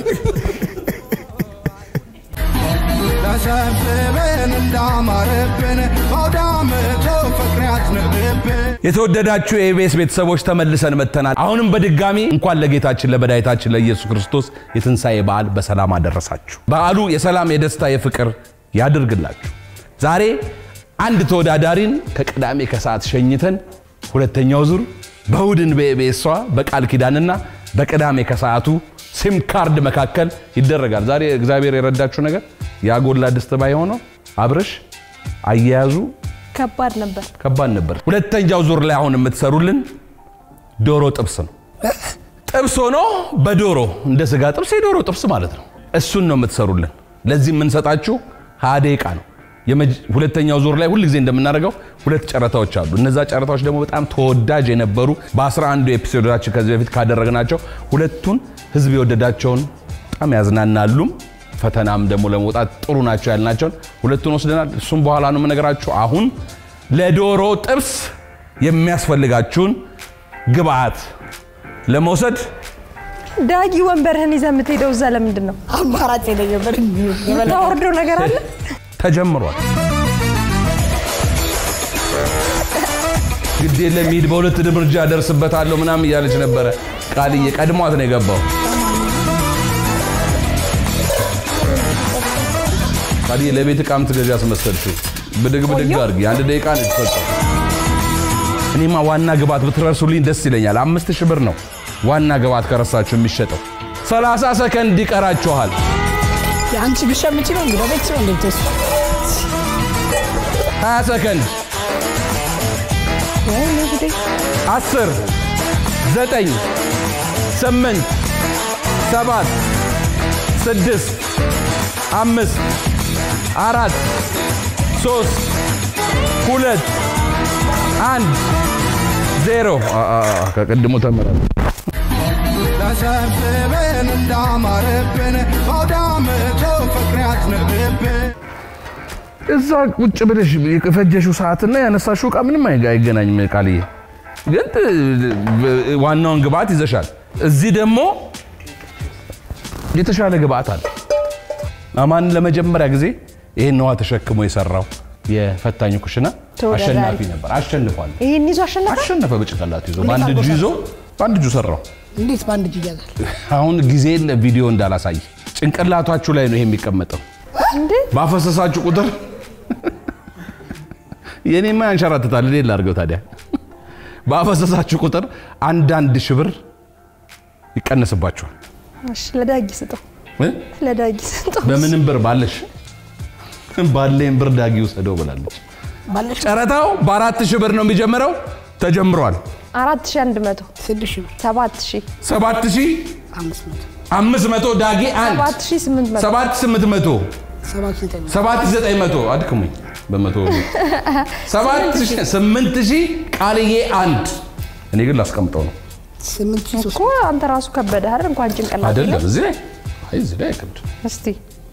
[SPEAKER 1] ተሰብስበን እንዳማረብን በአውደ ዓመቱ ፍቅር ያዝንብብን
[SPEAKER 10] የተወደዳችሁ የኢቢኤስ ቤተሰቦች ተመልሰን መጥተናል። አሁንም በድጋሚ እንኳን ለጌታችን ለመድኃኒታችን ለኢየሱስ ክርስቶስ የትንሣኤ በዓል በሰላም አደረሳችሁ። በዓሉ የሰላም የደስታ የፍቅር ያድርግላችሁ። ዛሬ አንድ ተወዳዳሪን ከቅዳሜ ከሰዓት ሸኝተን ሁለተኛው ዙር በእሑድን በኢቢኤሷ በቃል ኪዳንና በቅዳሜ ከሰዓቱ ሲም ካርድ መካከል ይደረጋል። ዛሬ እግዚአብሔር የረዳችሁ ነገር ያጎላ ድስት ባይሆነው አብርሽ አያያዙ
[SPEAKER 5] ከባድ ነበር።
[SPEAKER 10] ከባድ ነበር። ሁለተኛው ዙር ላይ አሁን የምትሰሩልን ዶሮ ጥብስ ነው። ጥብስ ሆኖ በዶሮ እንደ ስጋ ጥብስ የዶሮ ጥብስ ማለት ነው። እሱን ነው የምትሰሩልን። ለዚህ የምንሰጣችሁ ሀያ ደቂቃ ነው። የመጅ- ሁለተኛው ዙር ላይ ሁልጊዜ እንደምናደርገው ሁለት ጨረታዎች አሉ። እነዛ ጨረታዎች ደግሞ በጣም ተወዳጅ የነበሩ በአስራ አንዱ ኤፒሶዶቻችን ከዚህ በፊት ካደረግናቸው ሁለቱን ህዝብ የወደዳቸውን በጣም ያዝናናሉም ፈተናም ደግሞ ለመውጣት ጥሩ ናቸው ያልናቸውን ሁለቱን ወስደናል። እሱም በኋላ ነው የምነግራችሁ። አሁን ለዶሮ ጥብስ የሚያስፈልጋችሁን ግብአት ለመውሰድ
[SPEAKER 5] ዳጊ ወንበርህን ይዘህ የምትሄደው እዛ ለምንድን ነው?
[SPEAKER 8] አማራጭ የለኝም።
[SPEAKER 5] የምታወርደው ነገር አለ?
[SPEAKER 10] ተጀምሯል። ግድ የለም ሂድ፣ በሁለት እርምጃ ደርስበታለሁ ምናምን እያለች ነበረ። ቃልዬ ቀድሟት ነው የገባው። ቃልዬ ለቤት ዕቃ ምትገዢ አስመሰልሽው። ብድግ ብድግ አድርጊ። አንድ ደቂቃ ነው የተሰጠው። እኔማ ዋና ግብአት ብትረሱልኝ ደስ ይለኛል። አምስት ሺህ ብር ነው ዋና ግብአት ከረሳችሁ የሚሸጠው። 30 ሰከንድ ይቀራችኋል።
[SPEAKER 8] የአንቺ ብሸምች ነው እንግዲህ ቤት ነው እንዴት
[SPEAKER 10] 20 ሰከንድ አስር ዘጠኝ ስምንት ሰባት ስድስት አምስት አራት ሶስት ሁለት አንድ ዜሮ አ- አ- አ- ከቅድሞ ተምራል።
[SPEAKER 1] ተሰብስበን እንዳማረብን በአውደ ዓመቱ ፍቅር ያዝንብብን
[SPEAKER 10] እዛ ቁጭ ብለሽ የፈጀሽው ሰዓትና ያነሳሽው እቃ ምንም አይገ- አይገናኝም። ቃልዬ ግን ጥ- ዋናውን ግብአት ይዘሻል። እዚህ ደግሞ የተሻለ ግብአት አለ። አማን ለመጀመሪያ ጊዜ ይህን ውሃ ተሸክሞ የሰራው የፈታኙ ኩሽና
[SPEAKER 5] ተወዳዳሪ።
[SPEAKER 10] አሸናፊ ነበር። አሸንፏል።
[SPEAKER 5] ይህን ይዞ አሸነፈ።
[SPEAKER 10] አሸነፈ በጭንቅላቱ ይዞ በአንድ እጁ ይዞ በአንድ እጁ ሰራው።
[SPEAKER 8] እንዴት በአንድ እጅ ይያዛል?
[SPEAKER 10] አሁን ጊዜ ቪዲዮ እንዳላሳይ ጭንቅላታችሁ ላይ ነው ይሄ የሚቀመጠው። ባፈሰሳችሁ ቁጥር የኔማ ያንሸራትታል። እኔ ላድርገው ታዲያ። ባፈሰሳችሁ ቁጥር አንዳንድ ሺህ ብር ይቀነስባችኋል።
[SPEAKER 5] እሺ ለዳጊ ስጠው፣
[SPEAKER 10] እ?
[SPEAKER 5] ለዳጊ ስጠው።
[SPEAKER 10] በምንም ብር ባለሽ ባለኝ ብር ዳጊ ውሰደው ብላለች።
[SPEAKER 8] ባለሽ
[SPEAKER 10] ጨረታው በአራት ሺህ ብር ነው የሚጀምረው። ተጀምሯል።
[SPEAKER 5] አራት ሺህ አንድ መቶ
[SPEAKER 8] ስድስት ሺህ ብር
[SPEAKER 5] ሰባት ሺህ
[SPEAKER 10] ሰባት ሺህ
[SPEAKER 8] አምስት መቶ
[SPEAKER 10] አምስት መቶ ዳጊ አንድ
[SPEAKER 5] ሰባት ሺህ ስምንት መቶ
[SPEAKER 10] ሰባት ስምንት መቶ
[SPEAKER 8] ሰባት ዘጠኝ መቶ
[SPEAKER 10] ሰባት ዘጠኝ መቶ አድክሙኝ በመቶ ሰባት ሺህ ስምንት ሺህ ቃልዬ አንድ እኔ ግን ላስቀምጠው ነው
[SPEAKER 8] ስምንት ሺህ ሶስት
[SPEAKER 5] እኮ አንተ ራሱ ከበደ አይደል? እንኳን ጭንቅላት
[SPEAKER 10] አይደለም
[SPEAKER 5] የለም።
[SPEAKER 10] እዚህ ላይ አይ እዚህ ላይ አይከብድ
[SPEAKER 5] እስቲ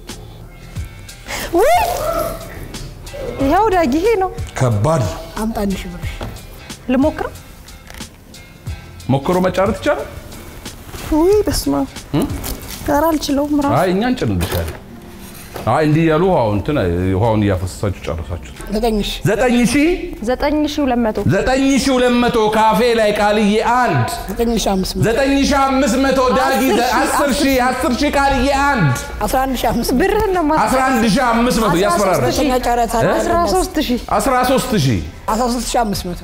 [SPEAKER 5] ውይ ይኸው ዳጊ ይሄ ነው።
[SPEAKER 10] ከባድ
[SPEAKER 8] አምጣ አንድ ሺህ ብር
[SPEAKER 5] ልሞክረው።
[SPEAKER 10] ሞክሮ መጫረት ይቻላል
[SPEAKER 5] ውይ በስመ አብ ኧረ አልችለውም ራሱ
[SPEAKER 10] አይ እኛ እንጭንልሻለን አይ እንዲህ እያሉ ውሃውን እንትን ውሃውን እያፈሰሳችሁ ጨረሳችሁ
[SPEAKER 8] ዘጠኝ ሺህ
[SPEAKER 10] ዘጠኝ ሺህ
[SPEAKER 5] ዘጠኝ ሺህ ሁለት መቶ
[SPEAKER 10] ዘጠኝ ሺህ ሁለት መቶ ካፌ ላይ ቃልዬ አንድ
[SPEAKER 8] ዘጠኝ ሺህ አምስት መቶ
[SPEAKER 10] ዘጠኝ ሺህ አምስት መቶ ዳጊ
[SPEAKER 8] አስር
[SPEAKER 10] አስር
[SPEAKER 8] ሺህ፣
[SPEAKER 10] ሺህ አስር ሺህ ቃልዬ አንድ
[SPEAKER 8] አስራ አንድ ሺህ አምስት መቶ
[SPEAKER 5] ብርህን ነው
[SPEAKER 10] አስራ አንድ ሺህ አምስት መቶ እያስፈራራ
[SPEAKER 8] ሁለተኛ ጨረታ
[SPEAKER 10] እ?
[SPEAKER 5] አስራ ሶስት ሺህ
[SPEAKER 10] አስራ ሶስት ሺህ
[SPEAKER 8] አስራ ሶስት ሺህ አምስት መቶ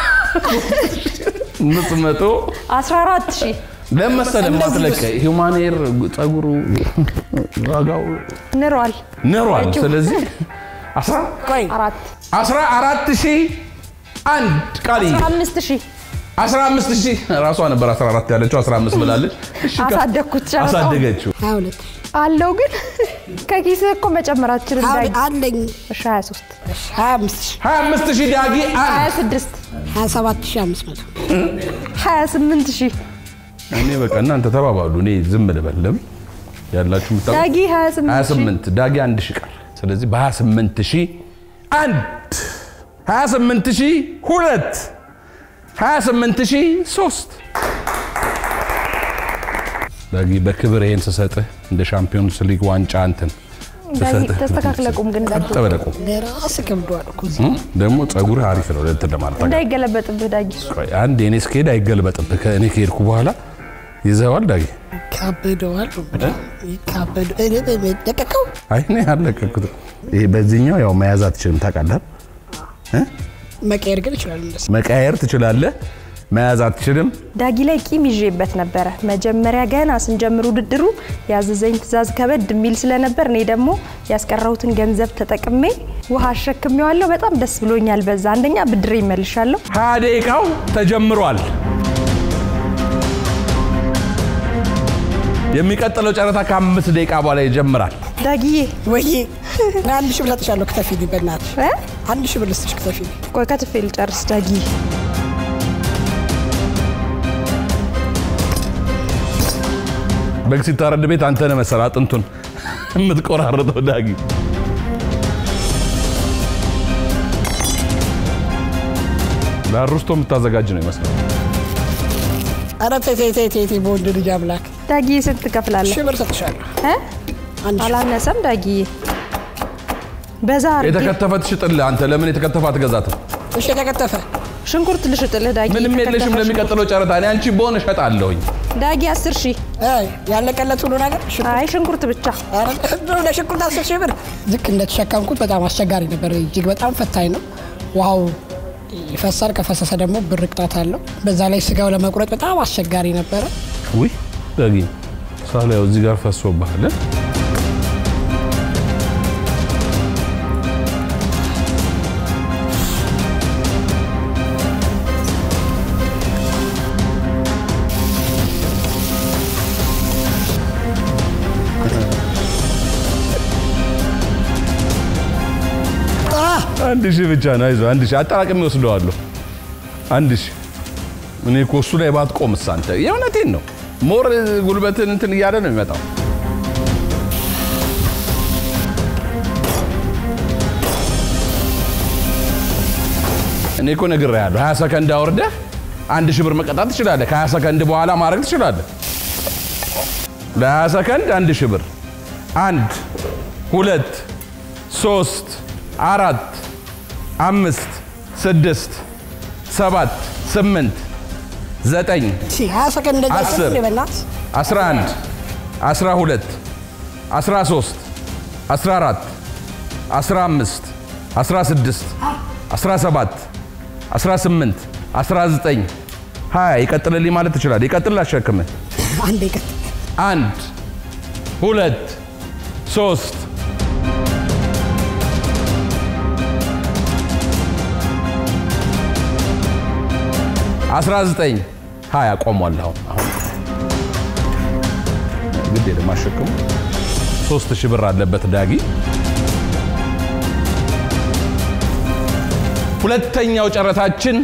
[SPEAKER 10] አምስት መቶ
[SPEAKER 5] አስራ አራት ሺህ
[SPEAKER 10] ለመሰለ ማትለቀ ሂውማን ኤር ጸጉሩ ዋጋው
[SPEAKER 5] ንሯል።
[SPEAKER 10] ንሯል። ስለዚህ አስራ
[SPEAKER 8] ቆይ
[SPEAKER 5] አራት
[SPEAKER 10] አስራ አራት ሺህ አንድ ቃልዬ
[SPEAKER 5] አስራ አምስት ሺህ
[SPEAKER 10] አስራ አምስት ሺህ ራሷ ነበር አስራ አራት ያለችው አስራ አምስት ብላለች። እሺ፣ ከ-
[SPEAKER 5] አሳደግኩት ጨረታውን።
[SPEAKER 10] አሳደገችው።
[SPEAKER 8] ሀያ ሁለት
[SPEAKER 5] አለው ግን ከኪስህ እኮ መጨመር አትችልም
[SPEAKER 8] ሀያ
[SPEAKER 5] ዳጊ።
[SPEAKER 8] ሁለት አለኝ
[SPEAKER 5] እሺ ሀያ ሶስት
[SPEAKER 8] ሀያ አምስት ሺህ
[SPEAKER 10] ሀያ አምስት ሺህ ዳጊ አንድ
[SPEAKER 5] ሀያ ስድስት
[SPEAKER 8] ሀያ ሰባት ሺህ አምስት መቶ
[SPEAKER 5] ሀያ ስምንት ሺህ
[SPEAKER 10] እኔ በቃ እናንተ ተባባሉ፣ እኔ ዝም ልበል። ለምን ያላችሁ የምታውቁ
[SPEAKER 5] ዳጊ ሀያ ስምንት ሺህ
[SPEAKER 10] 28 ዳጊ አንድ ሺህ ቀር። ስለዚህ በ28 ሺህ አንድ 28 ሺህ ሁለት 28 ሺህ ሶስት ዳጊ በክብር ይሄን ስሰጥህ እንደ ሻምፒዮንስ ሊግ ዋንጫ እንትን
[SPEAKER 5] ዳጊ
[SPEAKER 10] ስሰጥህ
[SPEAKER 5] ተስተካክለ ቁም ግን ዳጊ
[SPEAKER 10] ቀጥ ብለህ ቁም።
[SPEAKER 8] ለራስ ከብደዋል እኮ እዚህ
[SPEAKER 10] እም? ደግሞ ጸጉርህ አሪፍ ነው እንትን ለማለት ታውቃለህ።
[SPEAKER 5] እንዳይገለበጥብህ ዳጊ
[SPEAKER 10] ቆይ አንድ የኔ እስከሄድ አይገልበጥብህ። ከእኔ ከሄድኩ በኋላ ይዘዋል ዳጊ።
[SPEAKER 8] ካበደዋል ካበደ እኔ በመደቀቀው
[SPEAKER 10] አይ እኔ አለቀኩት። ይሄ በዚህኛው ያው መያዝ አትችልም ታውቃለህ። እ?
[SPEAKER 8] መቀየር ግን ይችላል እንደሱ
[SPEAKER 10] መቀየር ትችላለህ፣ መያዝ አትችልም።
[SPEAKER 5] ዳጊ ላይ ቂም ይዤበት ነበረ። መጀመሪያ ገና ስንጀምር ውድድሩ ያዘዘኝ ትዕዛዝ ከበድ የሚል ስለነበር እኔ ደግሞ ያስቀረሁትን ገንዘብ ተጠቅሜ ውሃ አሸክሜዋለሁ። በጣም ደስ ብሎኛል። በዛ አንደኛ ብድሬ ይመልሻለሁ።
[SPEAKER 10] ሀያ ደቂቃው ተጀምሯል። የሚቀጥለው ጨረታ ከአምስት ደቂቃ በኋላ ይጀምራል።
[SPEAKER 5] ዳጊዬ
[SPEAKER 8] ወይ አንድ ሺህ ብር ሰጥሻለሁ ክተፊልኝ በእናትሽ
[SPEAKER 5] እ?
[SPEAKER 8] አንድ ሺህ ብር ልስጥሽ ክተፊልኝ
[SPEAKER 5] ቆይ ከትፌ ልጨርስ ዳጊ።
[SPEAKER 10] በግ ሲታረድ ቤት አንተ ነህ መሰለህ አጥንቱን የምትቆራርጠው ዳጊ። ለአሩስቶ የምታዘጋጅ ነው ይመስላል።
[SPEAKER 8] ኧረ ተይ ተይ ተይ ተይ ተይ በወንድ ልጅ አምላክ
[SPEAKER 5] ዳጊ ስንት ትከፍላለህ?
[SPEAKER 8] ሺህ ብር ሰጥሻለሁ
[SPEAKER 5] እ?
[SPEAKER 8] አንድ ሺህ
[SPEAKER 5] አላነሰም ዳጊዬ። በዛ አድርጌ
[SPEAKER 10] የተከተፈ ትሽጥልህ አንተ ለምን የተከተፈ አትገዛትም?
[SPEAKER 8] እሺ የተከተፈ
[SPEAKER 5] ሽንኩርት ልሽጥልህ ዳጊ።
[SPEAKER 10] ምንም የለሽም
[SPEAKER 5] የተከተፈ
[SPEAKER 10] ለሚቀጥለው ጨረታ። እኔ አንቺ በሆነ እሸጣለሁኝ።
[SPEAKER 5] ዳጊ አስር ሺህ
[SPEAKER 8] አይ ያለቀለት ሁሉ ነገር
[SPEAKER 5] አይ ሽንኩርት ብቻ
[SPEAKER 8] ኧረ እንደው ለሽንኩርት አስር ሺህ ብር ልክ እንደተሸከምኩት በጣም አስቸጋሪ ነበር። እጅግ በጣም ፈታኝ ነው። ውሃው ይፈሳል። ከፈሰሰ ደግሞ ብር ቅጣት አለው። በዛ ላይ ስጋው ለመቁረጥ በጣም አስቸጋሪ ነበረ።
[SPEAKER 10] ውይ ዳጊ ሳላየው እዚህ ጋር ፈሶብሃል። እ? አንድ ሺህ ብቻ ነው። አይዞህ አንድ ሺህ አጠራቅሜ ወስደዋለሁ። አንድ ሺህ እኔ እኮ እሱ ላይ ባትቆምስ አንተ የእውነቴን ነው። ሞር ጉልበትን እንትን እያለ ነው የሚመጣው። እኔ እኮ ነግሬሃለሁ። 20 ሰከንድ አውርደህ አንድ ሺህ ብር መቀጣት ትችላለህ። ከ20 ሰከንድ በኋላ ማድረግ ትችላለህ። ለ20 ሰከንድ አንድ ሺህ ብር። አንድ ሁለት ሶስት አራት አምስት ስድስት ሰባት ስምንት ዘጠኝ
[SPEAKER 8] ሀያ ሰከንድ እንደዛ
[SPEAKER 10] አስር
[SPEAKER 8] ስል በእናትህ
[SPEAKER 10] 11 12 13 14 15 16 17 18 19 20 ይቀጥልልኝ ማለት ትችላለህ። ይቀጥል አሸክምህ
[SPEAKER 8] አንዴ ቀጥ
[SPEAKER 10] አንድ ሁለት ሶስት አስራ ዘጠኝ ሀያ ቆሟል። አሁን አሁን ግድ የለም አሸክሙ። ሶስት ሺህ ብር አለበት ዳጊ። ሁለተኛው ጨረታችን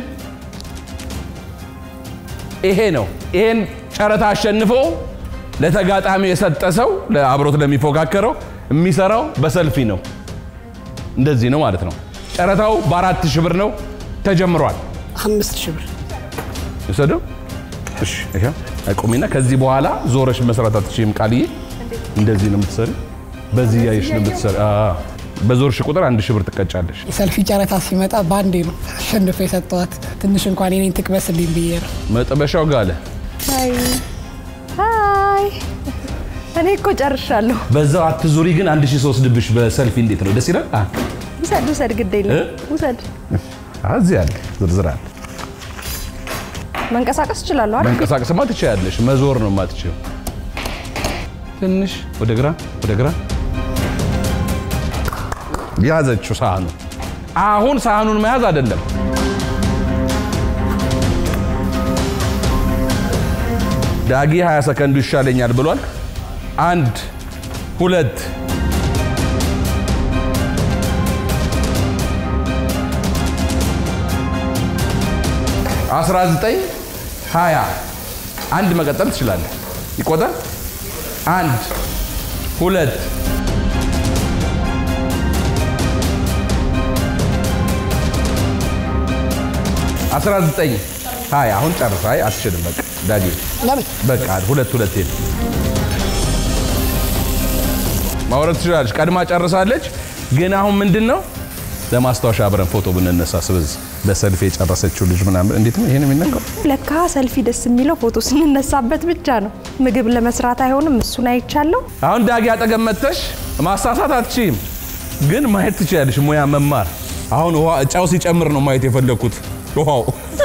[SPEAKER 10] ይሄ ነው። ይሄን ጨረታ አሸንፎ ለተጋጣሚው የሰጠ ሰው አብሮት ለሚፎካከረው የሚሰራው በሰልፊ ነው። እንደዚህ ነው ማለት ነው። ጨረታው በአራት ሺህ ብር ነው ተጀምሯል።
[SPEAKER 8] አምስት ሺህ ብር
[SPEAKER 10] ይውሰደው። እሺ ይሄ አቁሚና ከዚህ በኋላ ዞረሽ መስራት አትችይም። ቃልዬ እንደዚህ ነው የምትሰሪ። በዚህ ያየሽ ነው የምትሰሪ። አዎ በዞርሽ ቁጥር አንድ ሺህ ብር ትቀጫለሽ።
[SPEAKER 8] የሰልፊ ጨረታ ሲመጣ በአንዴ ነው አሸንፎ የሰጠዋት። ትንሽ እንኳን የኔን ትቅበስልኝ ብዬ ነው።
[SPEAKER 10] መጥበሻው ጋለ።
[SPEAKER 5] ሀይ ሀይ፣ እኔ እኮ ጨርሻለሁ።
[SPEAKER 10] በዛው አትዙሪ ግን አንድ ሺህ ሶስት ድብሽ በሰልፊ እንዴት ነው? ደስ ይላል። አ
[SPEAKER 5] ውሰድ ውሰድ፣ ግድ የለም ውሰድ።
[SPEAKER 10] እዚህ አለ ዝርዝር አለ።
[SPEAKER 5] መንቀሳቀስ እችላለሁ አይደል?
[SPEAKER 10] መንቀሳቀስማ ትችያለሽ። መዞር ነው የማትችይው። ትንሽ ወደ ግራ ወደ ግራ ያዘችው ሳህኑ። አሁን ሳህኑን መያዝ አይደለም ዳጊ 20 ሰከንዱ ይሻለኛል ብሏል። አንድ ሁለት አስራ ዘጠኝ ሀያ አንድ መቀጠል ትችላለህ። ይቆጠር። አንድ ሁለት አስራ ዘጠኝ ሀያ አሁን ጨርሳ። አይ አትችልም። በቃ ዳጊ
[SPEAKER 8] ለምን
[SPEAKER 10] በቃ ሁለት ሁለት ሄድ ማውረድ ትችላለች። ቀድማ ጨርሳለች። ግን አሁን ምንድን ነው ለማስታወሻ አብረን ፎቶ ብንነሳ ስበዝ በሰልፍ የጨረሰችው ልጅ ምናምን እንዴት ነው ይሄን የሚነካው?
[SPEAKER 5] ለካ ሰልፊ ደስ የሚለው ፎቶ ስንነሳበት ብቻ ነው። ምግብ ለመስራት አይሆንም። እሱን አይቻለሁ።
[SPEAKER 10] አሁን ዳጊ አጠገብ መጥተሽ ማሳሳት አትችይም፣ ግን ማየት ትችላለሽ። ሙያ መማር አሁን ውሃ ጫው ሲጨምር ነው ማየት የፈለግኩት። ውሃው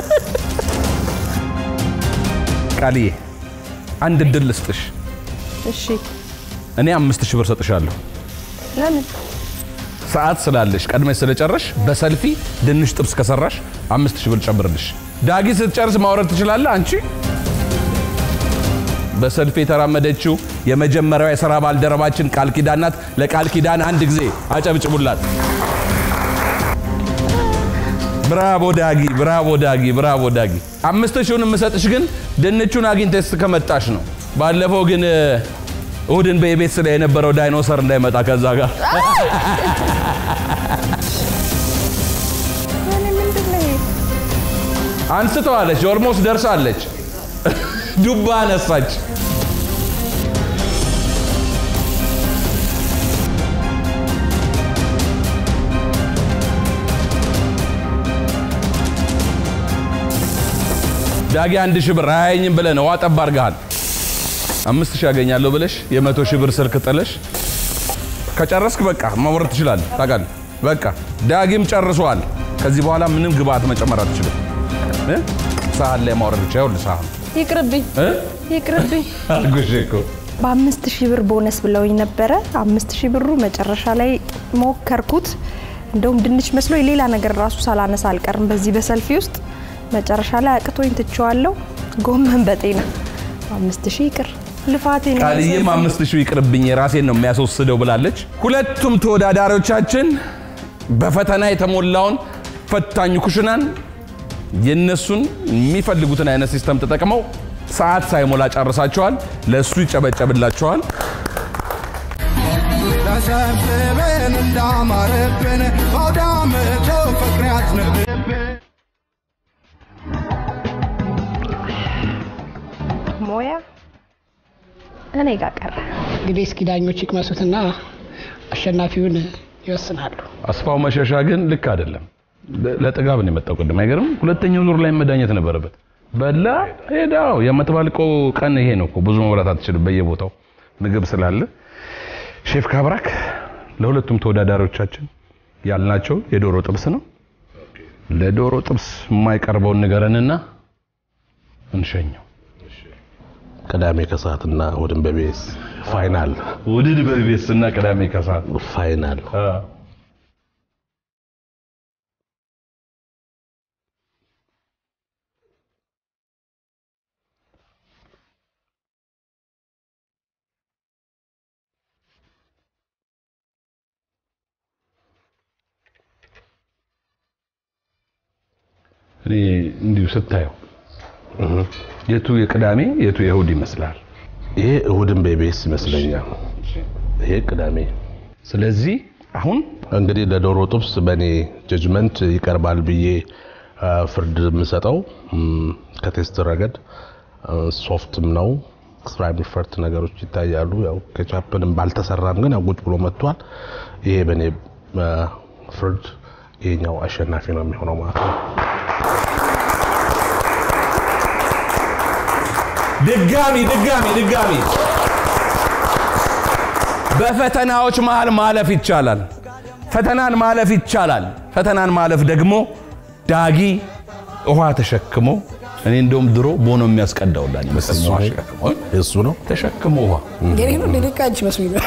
[SPEAKER 10] ቃልዬ አንድ እድል ልስጥሽ።
[SPEAKER 5] እሺ
[SPEAKER 10] እኔ አምስት ሺህ ብር ሰጥሻለሁ።
[SPEAKER 5] ለምን
[SPEAKER 10] ሰዓት ስላለሽ ቀድመሽ ስለጨረሽ በሰልፊ ድንሽ ጥብስ ከሰራሽ አምስት ሺህ ብር ጨምርልሽ። ዳጊ ስትጨርስ ማውረድ ትችላለህ። አንቺ በሰልፊ የተራመደችው የመጀመሪያዋ የሥራ ባልደረባችን ቃል ኪዳን ናት። ለቃል ኪዳን አንድ ጊዜ አጨብጭቡላት። ብራቮ ዳጊ፣ ብራቮ ዳጊ፣ ብራቮ ዳጊ። አምስት ሺውን የምሰጥሽ ግን ድንቹን አግኝተሽ ከመጣሽ ነው። ባለፈው ግን እሁድን በኢቤስ ላይ የነበረው ዳይኖሰር እንዳይመጣ ከዛ ጋር
[SPEAKER 5] እኔ ምንድን ነው ይሄ?
[SPEAKER 10] አንስተዋለች። ኦልሞስት ደርሳለች። ዱባ አነሳች። ዳጊ አንድ ሺህ ብር አያየኝም ብለህ ነው ዋጠብ አድርገሃል። አምስት ሺህ ያገኛለሁ ብለሽ የመቶ ሺህ ብር ስልክ ጥለሽ ከጨረስክ በቃ ማውረድ ትችላለህ። ታውቃለህ። በቃ ዳጊም ጨርሷል። ከዚህ በኋላ ምንም ግብአት መጨመር አትችልም። እ? ሳህን ላይ ማውረድ ብቻ። ይኸውልህ ሳህኑ
[SPEAKER 5] ይቅርብኝ
[SPEAKER 10] እ?
[SPEAKER 5] ይቅርብኝ።
[SPEAKER 10] አልኩሽ እኮ
[SPEAKER 5] በአምስት ሺህ ብር ቦነስ ብለውኝ ነበረ። አምስት ሺህ ብሩ መጨረሻ ላይ ሞከርኩት። እንደውም ድንች መስሎ ሌላ ነገር ራሱ ሳላነሳ አልቀርም በዚህ በሰልፊ ውስጥ መጨረሻ ላይ አቅቶኝ ትቼዋለሁ። ጎመን በጤና አምስት ሺህ ይቅር ልፋቴ ነው።
[SPEAKER 10] ቃልዬም አምስት ሺህ ይቅርብኝ የራሴን ነው የሚያስወስደው ብላለች። ሁለቱም ተወዳዳሪዎቻችን በፈተና የተሞላውን ፈታኝ ኩሽናን የነሱን የሚፈልጉትን አይነት ሲስተም ተጠቅመው ሰዓት ሳይሞላ ጨርሳቸዋል። ለእሱ ይጨበጨብላቸዋል።
[SPEAKER 1] ተሰብስበን እንዳማረብን በአውዳመቶ ፍቅር ያዝንብብን
[SPEAKER 5] ሞያ እኔ ጋር ቀረ።
[SPEAKER 8] እንግዲህ እስኪ ዳኞች ይቅመሱትና አሸናፊውን ይወስናሉ።
[SPEAKER 10] አስፋው መሸሻ ግን ልክ አይደለም። ለ- ለጥጋብ ነው የመጣው። ቅድም አይገርም? ሁለተኛው ዙር ላይ መዳኘት ነበረበት። በላ ሄዳው የምትባልቀው ቀን ይሄ ነው እኮ ብዙ መብላት አትችልም በየቦታው ምግብ ስላለ ሼፍ ካብራክ ለሁለቱም ተወዳዳሪዎቻችን ያልናቸው የዶሮ ጥብስ ነው ለዶሮ ጥብስ የማይቀርበውን ንገረንና እንሸኘው
[SPEAKER 7] ቅዳሜ ከሰዓትና እሑድን በቤስ ፋይናል
[SPEAKER 10] ውድድ በቤስ እና ቅዳሜ ከሰዓት
[SPEAKER 7] ፋይናል
[SPEAKER 10] እኔ እንዲሁ ስታየው የቱ የቅዳሜ የቱ የእሑድ ይመስላል?
[SPEAKER 7] ይሄ እሑድን በቤስ ይመስለኛል። ይሄ ቅዳሜ።
[SPEAKER 10] ስለዚህ አሁን
[SPEAKER 7] እንግዲህ ለዶሮ ጥብስ በእኔ ጀጅመንት ይቀርባል ብዬ አ፣ ፍርድ የምሰጠው ም፣ ከቴስት ረገድ አ፣ ሶፍትም ነው ስራይም ፈርት ነገሮች ይታያሉ። ያው ኬቻፕንም ባልተሰራም ግን ያው ቁጭ ብሎ መጥቷል። ይሄ በእኔ አ፣ ፍርድ ይሄኛው አሸናፊ ነው የሚሆነው ማለት ነው።
[SPEAKER 10] ድጋሚ ድጋሚ ድጋሚ በፈተናዎች መሃል ማለፍ ይቻላል። ፈተናን ማለፍ ይቻላል። ፈተናን ማለፍ ደግሞ ዳጊ ውሃ ተሸክሞ እኔ እንደውም ድሮ ቦኖ የሚያስቀዳውላኝ መሰለኝ ውሃ ተሸክሞ
[SPEAKER 7] እሱ ነው
[SPEAKER 10] ተሸክሞ ውሃ
[SPEAKER 8] የኔ ነው እንደ ደቃ አንቺ መስሎኝ ነው።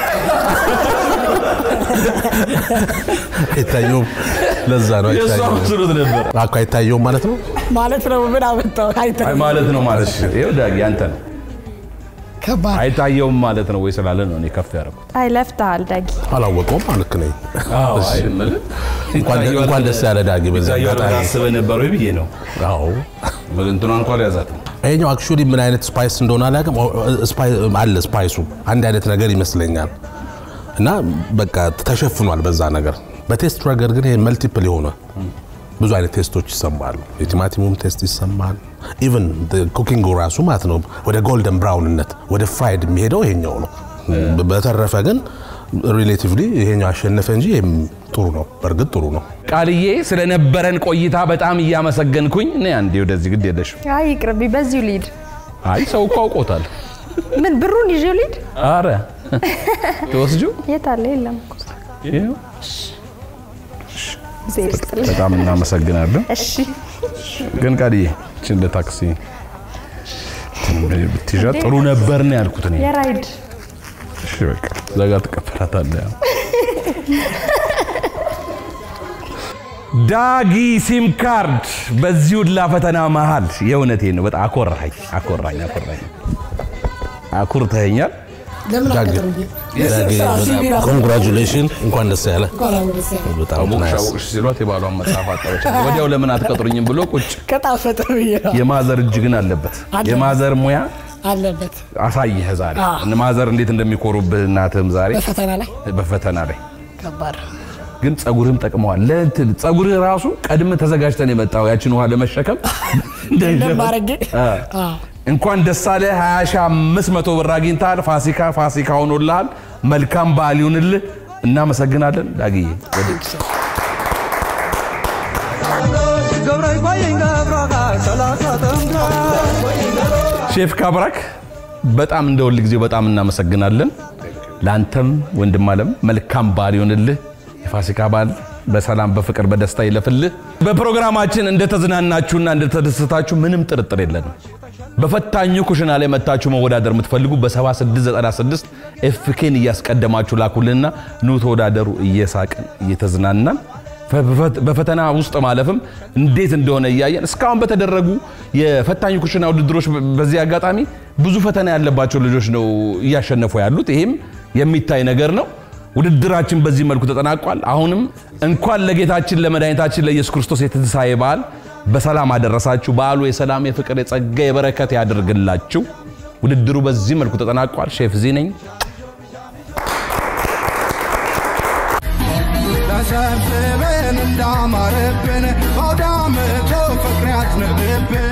[SPEAKER 7] አይታየውም። ለዛ ነው
[SPEAKER 10] የእሱ
[SPEAKER 7] አይታየውም።
[SPEAKER 10] አብስሎት ነበር
[SPEAKER 7] አኮ አይታየውም ማለት ነው።
[SPEAKER 8] ማለት ነው ምን አመጣው?
[SPEAKER 10] አይ
[SPEAKER 8] አይታይም።
[SPEAKER 10] ማለት ነው ማለት ነው። ይኸው ዳጊ አንተ ነው
[SPEAKER 8] ከባድ
[SPEAKER 10] አይታየውም ማለት ነው ወይ ስላለ ነው እኔ ከፍ ያደረኩት።
[SPEAKER 5] አይ ለፍተሃል ዳጊ።
[SPEAKER 7] አላወቀውም ልክ ነኝ። እሺ።
[SPEAKER 10] አይደለም
[SPEAKER 7] እንኳን እንኳን ደስ ያለ ዳጊ በዛ አጋጣሚ።
[SPEAKER 10] አስበህ ነበር ወይ ብዬ ነው።
[SPEAKER 7] አዎ
[SPEAKER 10] እንትኗ እንኳን ያዛት
[SPEAKER 7] ይሄኛው አክቹዋሊ ምን አይነት ስፓይስ እንደሆነ አላውቅም። ስፓይ- አለ ስፓይሱ አንድ አይነት ነገር ይመስለኛል እና በቃ ተሸፍኗል በዛ ነገር። በቴስት ረገድ ግን ይሄ መልቲፕል የሆነ ብዙ አይነት ቴስቶች ይሰማሉ። የቲማቲሙም ቴስት ይሰማል። ኢቨን ኩኪንጉ ራሱ ማለት ነው ወደ ጎልደን ብራውንነት ወደ ፍራይድ የሚሄደው ይሄኛው ነው። በተረፈ ግን ሪሌቲቭሊ ይሄኛው አሸነፈ እንጂ ይሄም ጥሩ ነው። በእርግጥ ጥሩ ነው።
[SPEAKER 10] ቃልዬ ስለነበረን ቆይታ በጣም እያመሰገንኩኝ እኔ አንዴ ወደዚህ ግድ የለሽም።
[SPEAKER 5] አይ ይቅርብኝ፣ በዚሁ ልሂድ።
[SPEAKER 10] አይ ሰው እኮ አውቆታል።
[SPEAKER 5] ምን ብሩን ይዤ ልሂድ?
[SPEAKER 10] አረ ተወስጁ
[SPEAKER 5] የት አለ? የለም እኮ። እግዜር ይስጥልኝ።
[SPEAKER 10] በጣም እናመሰግናለን።
[SPEAKER 5] እሺ
[SPEAKER 10] ግን ቃልዬ እችን ለታክሲ ብትይዣ ጥሩ ነበር ነው ያልኩት እኔ።
[SPEAKER 5] የራይድ
[SPEAKER 10] እሺ በቃ እዛ ጋር ትቀበላታለህ። ያው። ዳጊ ሲም ካርድ በዚህ ሁላ ፈተና መሃል የእውነቴ ነው። በጣም አኮራኝ አኮራኝ አኮራኝ አኩርተኸኛል።
[SPEAKER 8] ለምን
[SPEAKER 7] ዳጊ
[SPEAKER 8] አቀረብኝ?
[SPEAKER 7] ኮንግራጁሌሽን፣ እንኳን ደስ ያለ። በጣም
[SPEAKER 10] አወቅሽ
[SPEAKER 7] ናይስ።
[SPEAKER 10] አወቅሽ ሲሏት የባሏን መጽሐፍ አጠበች። ወዲያው ለምን አትቀጥሩኝም ብሎ ቁጭ።
[SPEAKER 8] ከጣፈጠ ብዬ ነው
[SPEAKER 10] የማዘር እጅ ግን አለበት።
[SPEAKER 8] አለበት።
[SPEAKER 10] የማዘር ሙያ
[SPEAKER 8] አለበት
[SPEAKER 10] አሳየህ ዛሬ
[SPEAKER 8] አዎ።
[SPEAKER 10] እነ ማዘር እንዴት እንደሚኮሩብህ እናትህም ዛሬ
[SPEAKER 8] በፈተና ላይ
[SPEAKER 10] በፈተና ላይ
[SPEAKER 8] ከባድ
[SPEAKER 10] ግን ጸጉርህም ጠቅመዋል። ለእንትን ጸጉርህ ራሱ ቀድመ ተዘጋጅተን የመጣው ያችን ውሃ ለመሸከም
[SPEAKER 8] እንደማረጌ
[SPEAKER 10] አ። እንኳን ደስ አለህ 20500 ብር አግኝተሃል። ፋሲካ ፋሲካ ሆኖልሃል። መልካም በዓል ይሁንልህ። እናመሰግናለን ዳግዬ። ሼፍ ካብራክ በጣም እንደ ሁል ጊዜው በጣም እናመሰግናለን። ለአንተም ወንድም አለም መልካም በዓል ይሆንልህ። የፋሲካ በዓል በሰላም በፍቅር በደስታ ይለፍልህ። በፕሮግራማችን እንደተዝናናችሁና እንደተደሰታችሁ ምንም ጥርጥር የለንም። በፈታኙ ኩሽና ላይ መታችሁ መወዳደር የምትፈልጉ በ7696 ኤፍኬን እያስቀደማችሁ ላኩልንና ኑ ተወዳደሩ። እየሳቅን እየተዝናናን በፈተና ውስጥ ማለፍም እንዴት እንደሆነ እያየን እስካሁን በተደረጉ የፈታኝ ኩሽና ውድድሮች በዚህ አጋጣሚ ብዙ ፈተና ያለባቸው ልጆች ነው እያሸነፉ ያሉት። ይሄም የሚታይ ነገር ነው። ውድድራችን በዚህ መልኩ ተጠናቋል። አሁንም እንኳን ለጌታችን ለመድኃኒታችን ለኢየሱስ ክርስቶስ የትንሣኤ በዓል በሰላም አደረሳችሁ። በዓሉ የሰላም የፍቅር፣ የጸጋ፣ የበረከት ያድርግላችሁ። ውድድሩ በዚህ መልኩ ተጠናቋል። ሼፍ ዚ ነኝ።
[SPEAKER 1] ተሰብስበን እንዳማረብን በአውደ ዓመቱ ፍቅር ያዝንብብን